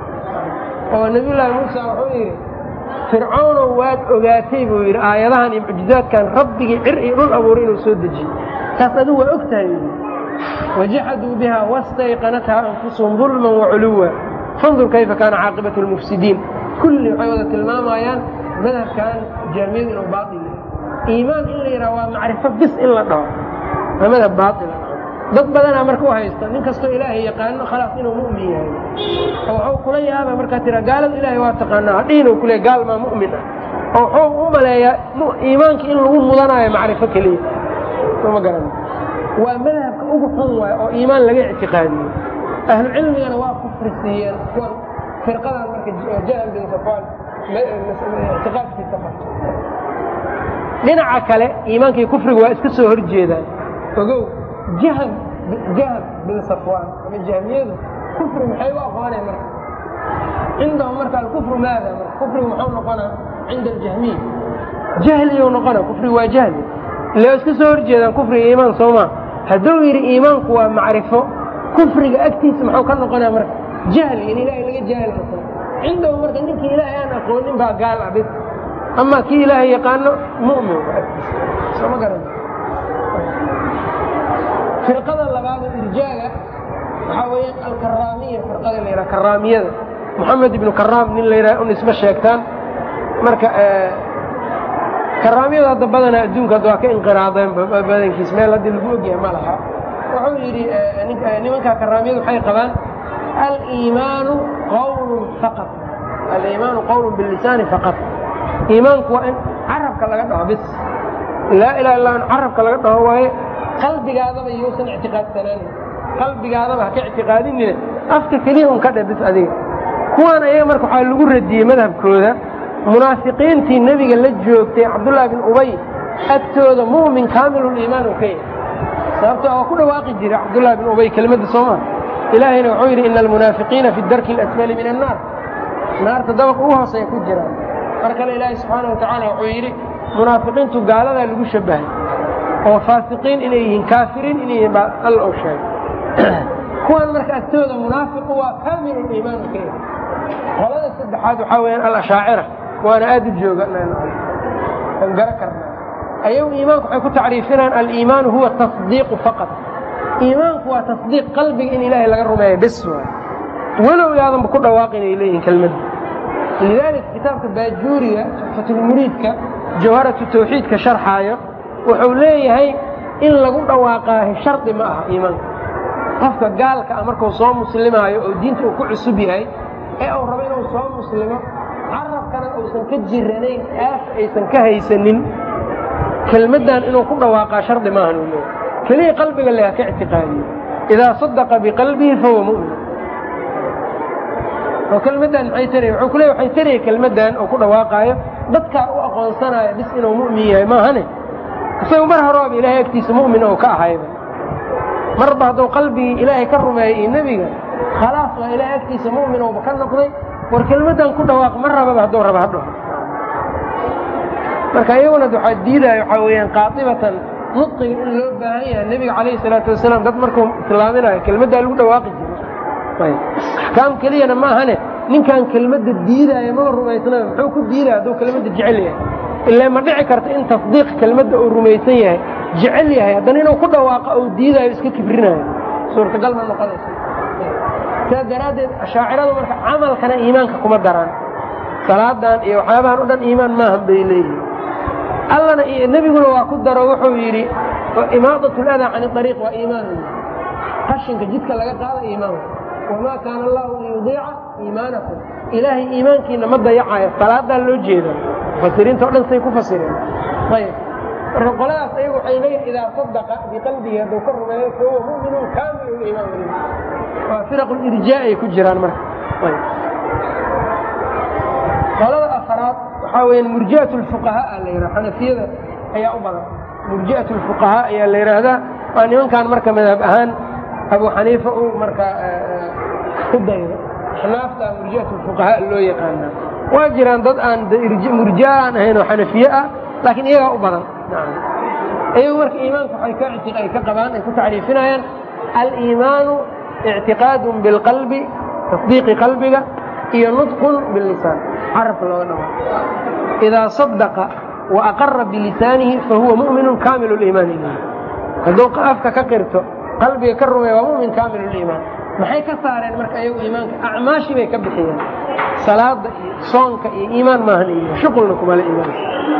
[SPEAKER 1] oo nabiy llaahi muusa wuxuu yidhi fircawnow waad ogaatay buu yidhi aayadahan iyo mucjizaadkan rabbigii cir iyo dhul abuuray inuu soo dejiyey taas adigu waa og tahay wajaxaduu biha wastayqanatha anfusuhum dulman waculuwa fandur kayfa kaana caaqibatu lmufsidiin kulli waxay wada tilmaamayaan madhabkan jaamiyadu inuu baail yahay iimaan in la yidhaha waa macrifo bis in la dhaho waa madhab baaila dad badanaa marka u haysta nin kastoo ilaahay yaqaano khalaas inuu mu'min yahay oo waxuu kula yaaba markaa tira gaalada ilaahay waa taqaanaa hadhihin u kule gaal maa mu'min ah oo wuxuu u maleeyaa iimaanka in lagu mudanaayo macrifo keliya soo ma garan waa madhabka ugu xun waay oo iimaan laga ictiqaadiyo ahlu cilmigana waa kufri siiyeen kuwan firqadan marka jahl bin safaan ictiqaadkiisa qabto dhinaca kale iimaankii kufriga waa iska soo hor jeedaan ogow jahl jahl bin safwaan ama jahmiyadu kufri maxay u aqooneen marka cindahum marka alkufru maada marka kufrigu muxuu noqonaa cinda aljahmiya jahliyuu noqona kufrigu waa jahli ila iska soo hor jeedaan kufriga iimaan soo maa hadduu yidhi iimaanku waa macrifo kufriga agtiisa muxuu ka noqonaa marka jahli in ilaahay laga jaahil noqo cindahu marka ninkii ilaahay aan aqoonin baa gaal ah bis ama kii ilaahay yaqaano mu'min agtiisa sooma garan firqada labaad oo irjaaga waxaa weeyaan alkaraamiya firqada la yidhaha karaamiyada moxamed ibnu karaam nin la yidhaha u nisbe sheegtaan marka karaamiyada hadda badanaa adduunka hadda waa ka inqiraadeen badankiis meel haddii lagu ogyahay ma laha wuxuu yidhi nimankaa karaamiyadu waxay qabaan aliimaanu qawlun faqat aliimaanu qawlun bilisaani faqat iimaanku waa in carabka laga dhaho bis laa ilaha illa in carabka laga dhaho waaye qalbigaadaba yousan ictiqaadsanaanin qalbigaadaba ha ka ictiqaadinina afka keliya un ka dhe bis adiga kuwaan ayaga marka waxaa lagu radiyey madhabkooda munaafiqiintii nebiga la joogtay cabdullaahi bin ubay agtooda mu'min kaamiluliimaan u ka yahay sababto waa ku dhawaaqi jiray cabdullahi bin ubay kelimadda sooma ilaahayna wuxuu yidhi ina almunaafiqiina fi darki alasfali min annaar naarta dabaqa ugu hooseeya ku jiraan mar kale ilaahay subxaana wa tacaala wuxuu yidhi munaafiqiintu gaaladaa lagu shabahay oo faasiqiin inay yihiin kaafiriin inay yihiin baa alla u sheegay kuwan marka agtooda munaafiqu waa kaamiluliimaan u ka yahay qolada saddexaad waxaa weyaan alashaacira waana aad u jooga aan garo karnaa ayagu iimaanku waxay ku tacriifinaan aliimaanu huwa tasdiiqu faqat iimaanku waa tasdiiq qalbiga in ilaahay laga rumeeya bes waay walow yaadanba ku dhawaaqin ay leeyihin kelmadda lidaalika kitaabka baajuuriga fatulmuriidka jawharatu tawxiidka sharxaayo wuxuu leeyahay in lagu dhawaaqaahi shardi ma aha iimaanka qofka gaalka ah markuu soo muslimaayo oo diinta uu ku cusub yahay ee uu rabo inuu soo muslimo carabkana uusan ka jiranayn aaf aysan ka haysanin kelmaddan inuu ku dhawaaqaa shardi maahan uu leeyahy keliya qalbiga le ha ka ictiqaadiyo idaa sadaqa biqalbihi fahuwa mu'min oo kelmaddan maxay taraya wuxuu ku leey waxay taraya kelmaddan oo ku dhawaaqaayo dadkaa u aqoonsanaayo bis inuu mu'min yahay maahane isaga mar horeaba ilaahay agtiisa mu'min oo ka ahayba marba hadduu qalbigii ilaahay ka rumeeyay iyo nebiga khalaas waa ilaahay agtiisa mu'min ouba ka noqday war kelmaddan ku dhawaaq ma rababa hadduu raba hadho marka iyaguna waxaa diidaya waxaa weeyaan qaatibatan nudqiga in loo baahan yahay nebiga calayhi salaatu wasalaam dad markuu islaaminayo kelmaddaa lagu dhawaaqi jiray axkaam keliyana ma ahane ninkan kelmadda diidaayo maba rumaysnaba muxuu ku diidaya hadduu kelmadda jecel yahay ilaa ma dhici karta in tasdiiq kelmadda uu rumaysan yahay jecel yahay haddana inuu ku dhawaaqa uu diidaayo iska kibrinayo suurtagal ma noqonaysa sidaas daraaddeed ashaaciradu marka camalkana iimaanka kuma daraan salaadan iyo waxyaabahan o dhan iimaan maahan bay leeyihin allana iyo nebiguna waa ku daro wuxuu yidhi imaadat ladaa can ariiq waa iimaan qashinka jidka laga qaada iimaan wamaa kaana allahu liyudiica iimaanakum ilaahay iimaankiina ma dayacayo salaadaa loo jeeda mufasiriinta o dhan say ku fasireen ayb marka qoladaas ayagu waxay leeyihin idaa sadaqa biqalbihi hadduu ka rumeeyo fahuwa mu'minun kaamilu liimaan weli waa firaq lirjaa ay ku jiraan marka qolada afaraad waxaa weya murji'at lfuqahaa la yidhaha xanafiyada ayaa u badan murji'at lfuqahaa ayaa la yidhaahdaa waa nimankan marka madhab ahaan abu xaniifa uu markaa ku daydo axnaafta murji'at lfuqahaa loo yaqaanaa waa jiraan dad aan murji'a aan ahayn oo xanafiye ah laakiin iyagaa u badan iyagu marka iimaanka waxay ka ay ka qabaan ay ku tacriifinayaan aliimaanu ictiqaadun bilqalbi tasdiiqi qalbiga iyo nudqun bilisaan carabka looga dhawa idaa sadaqa wa aqara bilisaanihi fahuwa mu'minun kaamilu liimaan hadduu afka ka qirto qalbiga ka rumeeya waa mumin kaamilu liimaan maxay ka saareen marka ayagu iimaanka acmaashii bay ka bixiyeen salaada iyo soonka iyo iimaan maahan iimaan shuqulna kumale iimaan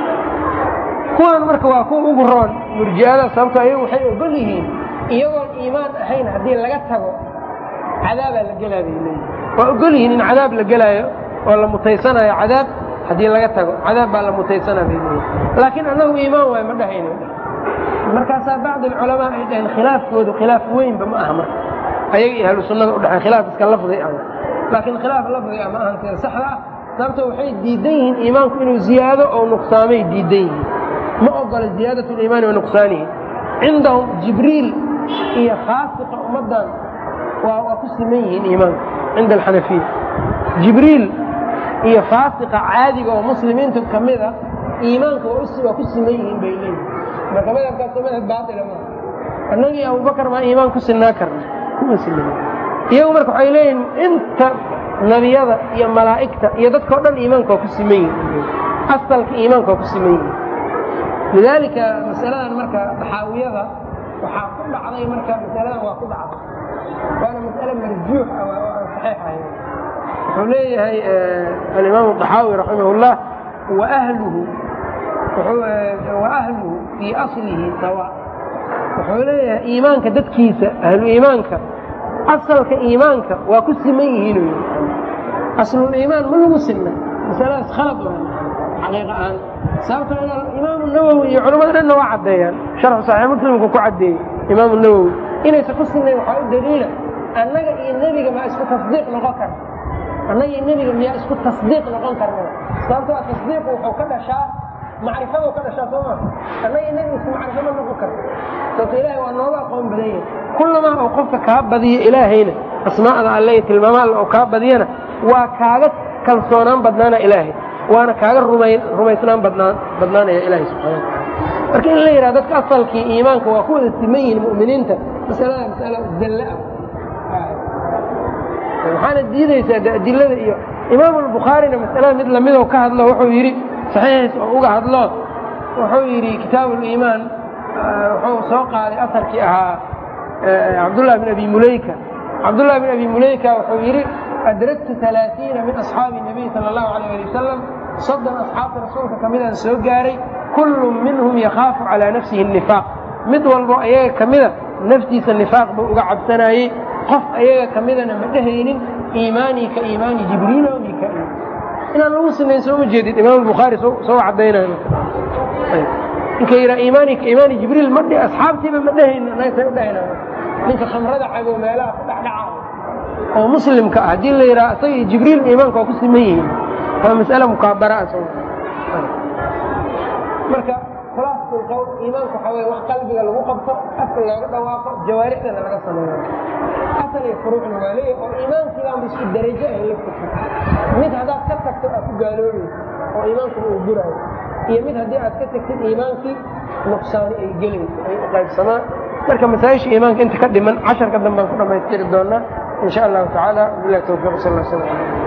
[SPEAKER 1] kuwaan marka waa kuwa ugu roon murji'ada sababto ayagu waxay ogol yihiin iyagoon iimaan ahayn haddii laga tago cadaabaa la gelaa bay leeyihin waa ogol yihiin in cadaab la gelaayo oo la mutaysanayo cadaab haddii laga tago cadaab baa la mutaysana bay leeyihin laakiin annagu iimaan waay ma dhahayno markaasaa bacd alculamaa ay dhaheen khilaafkoodu khilaaf weynba ma aha marka ayaga iyo ahlu sunnada udhexey khilaaf iska lafdi ah laakiin khilaaf lafdi ah ma ahan sida saxda ah sababto waxay diidan yihiin iimaanku inuu ziyaado oo nuqsaamay diidan yihiin ma ogola ziyaadat liimaani wa nuqsaanihi cindahum jibriil iyo khaasiqa ummaddan waa waa ku siman yihiin iimaanka cinda alxanafiya jibriil iyo faasiqa caadiga oo muslimiinta ka mida iimaanka waa ku siman yihiin bay leeyihin marka madhabkaas madhab baaila maa annagii abubakar maa iimaan ku sinaa karna kuma sinan iyagu marka waxay leeyihin inta nebiyada iyo malaa'igta iyo dadka o dhan iimaanka waa ku siman yihin asalka iimaanka waa ku siman yihin lidaalika masaladan marka daxaawiyada waxaa ku dhacday marka masaladan waa ku dhacday waana mas'ale marjuux ah oo aan saxiix ahayn wuxuu leeyahay alimaamu daxaawi raximahullah waahluhu waahluhu fii aslihi sawa wuxuu leeyahay iimaanka dadkiisa ahlu iimaanka asalka iimaanka waa ku siman yihiinu yii asluliimaan ma lagu sinna masaladaas khalad waa xaqiiqa ahaan sababto imaamu nawowi iyo culamada dhanna waa caddeeyaan sharxu saxiix muslimku ku caddeeyey imaamu nawowi inaysan ku sinnayn waxaa u daliila annaga iyo nebiga maa isku tasdiiq noqon karna annaga iyo nebiga miyaa isku tasdiiq noqon karna sababto a tasdiiqu wuxuu ka dhashaa macrifaduu ka dhashaa soo maa annaga iyo nebiga isku macrifo ma noqon karna sababto ilaahay waa nooga aqoon badan yahay kullamaa uu qofka kaa badiyo ilaahayna asmaa'da alle iyo tilmaama alle oo kaa badiyana waa kaaga kalsoonaan badnaana ilaahay waana kaaga rumaysnaan badnaanaya ilahay subxana wataala marka in la yidhaha dadka asalkii iimaanka waa ku wada siman yihiin mu'miniinta masalada masala dalle ah waxaana diidaysaa de adilada iyo imaamu albukhaarina masalada mid lamidoo ka hadlo wuxuu yidhi saxiixiis oo uga hadlo wuxuu yidhi kitaabu liimaan wuxuu soo qaaday asarkii ahaa cabdullah bin abi mulayka cabdullah bin abi mulayka wuxuu yidhi adraktu alaaiina min asxaabi nabiy sala allahu alayh ali wasalam soddon asxaabta rasuulka ka midaan soo gaaray kullu minhum yakhaafu calaa nafsihi nifaaq mid walbo ayaga ka mida naftiisa nifaaq buu uga cabsanayey qof ayaga ka midana ma dhehaynin iimaanii ka iimaani jibriil o mika-iil inaan lagu sinayn sooma jeedid imaam bukhaari soo cadaynayo ninka yidhaa iimaani ka iimaani jibriil ma dhihi asxaabtiiba ma dhehayno naga say u dhahayna ninka khamrada cabo meelaha ku dhexdhaca oo muslimka ah haddii la yidhaha isaga iyo jibriil iimaanka waa ku siman yihiin waa mas'ale mukaabara ah soo marka khulaasatul qowl iimaanka waxaa weye wax qalbiga lagu qabto afka looga dhawaaqo jawaarixdana laga sameeyo asal iyo furuucna waa leeyahay oo iimaankiibaanba isku darajo ah laftirka mid haddaad ka tagto aad ku gaaloobayso oo iimaankuna uu guraayo iyo mid haddii aad ka tagtid iimaankii nuqsaani ay gelayso ay u qaybsamaan marka masaa-isha iimaanka inta ka dhiman casharka dambaan ku dhammaystiri doonaa in sha allahu tacaala bilahi tawfiiq sal sl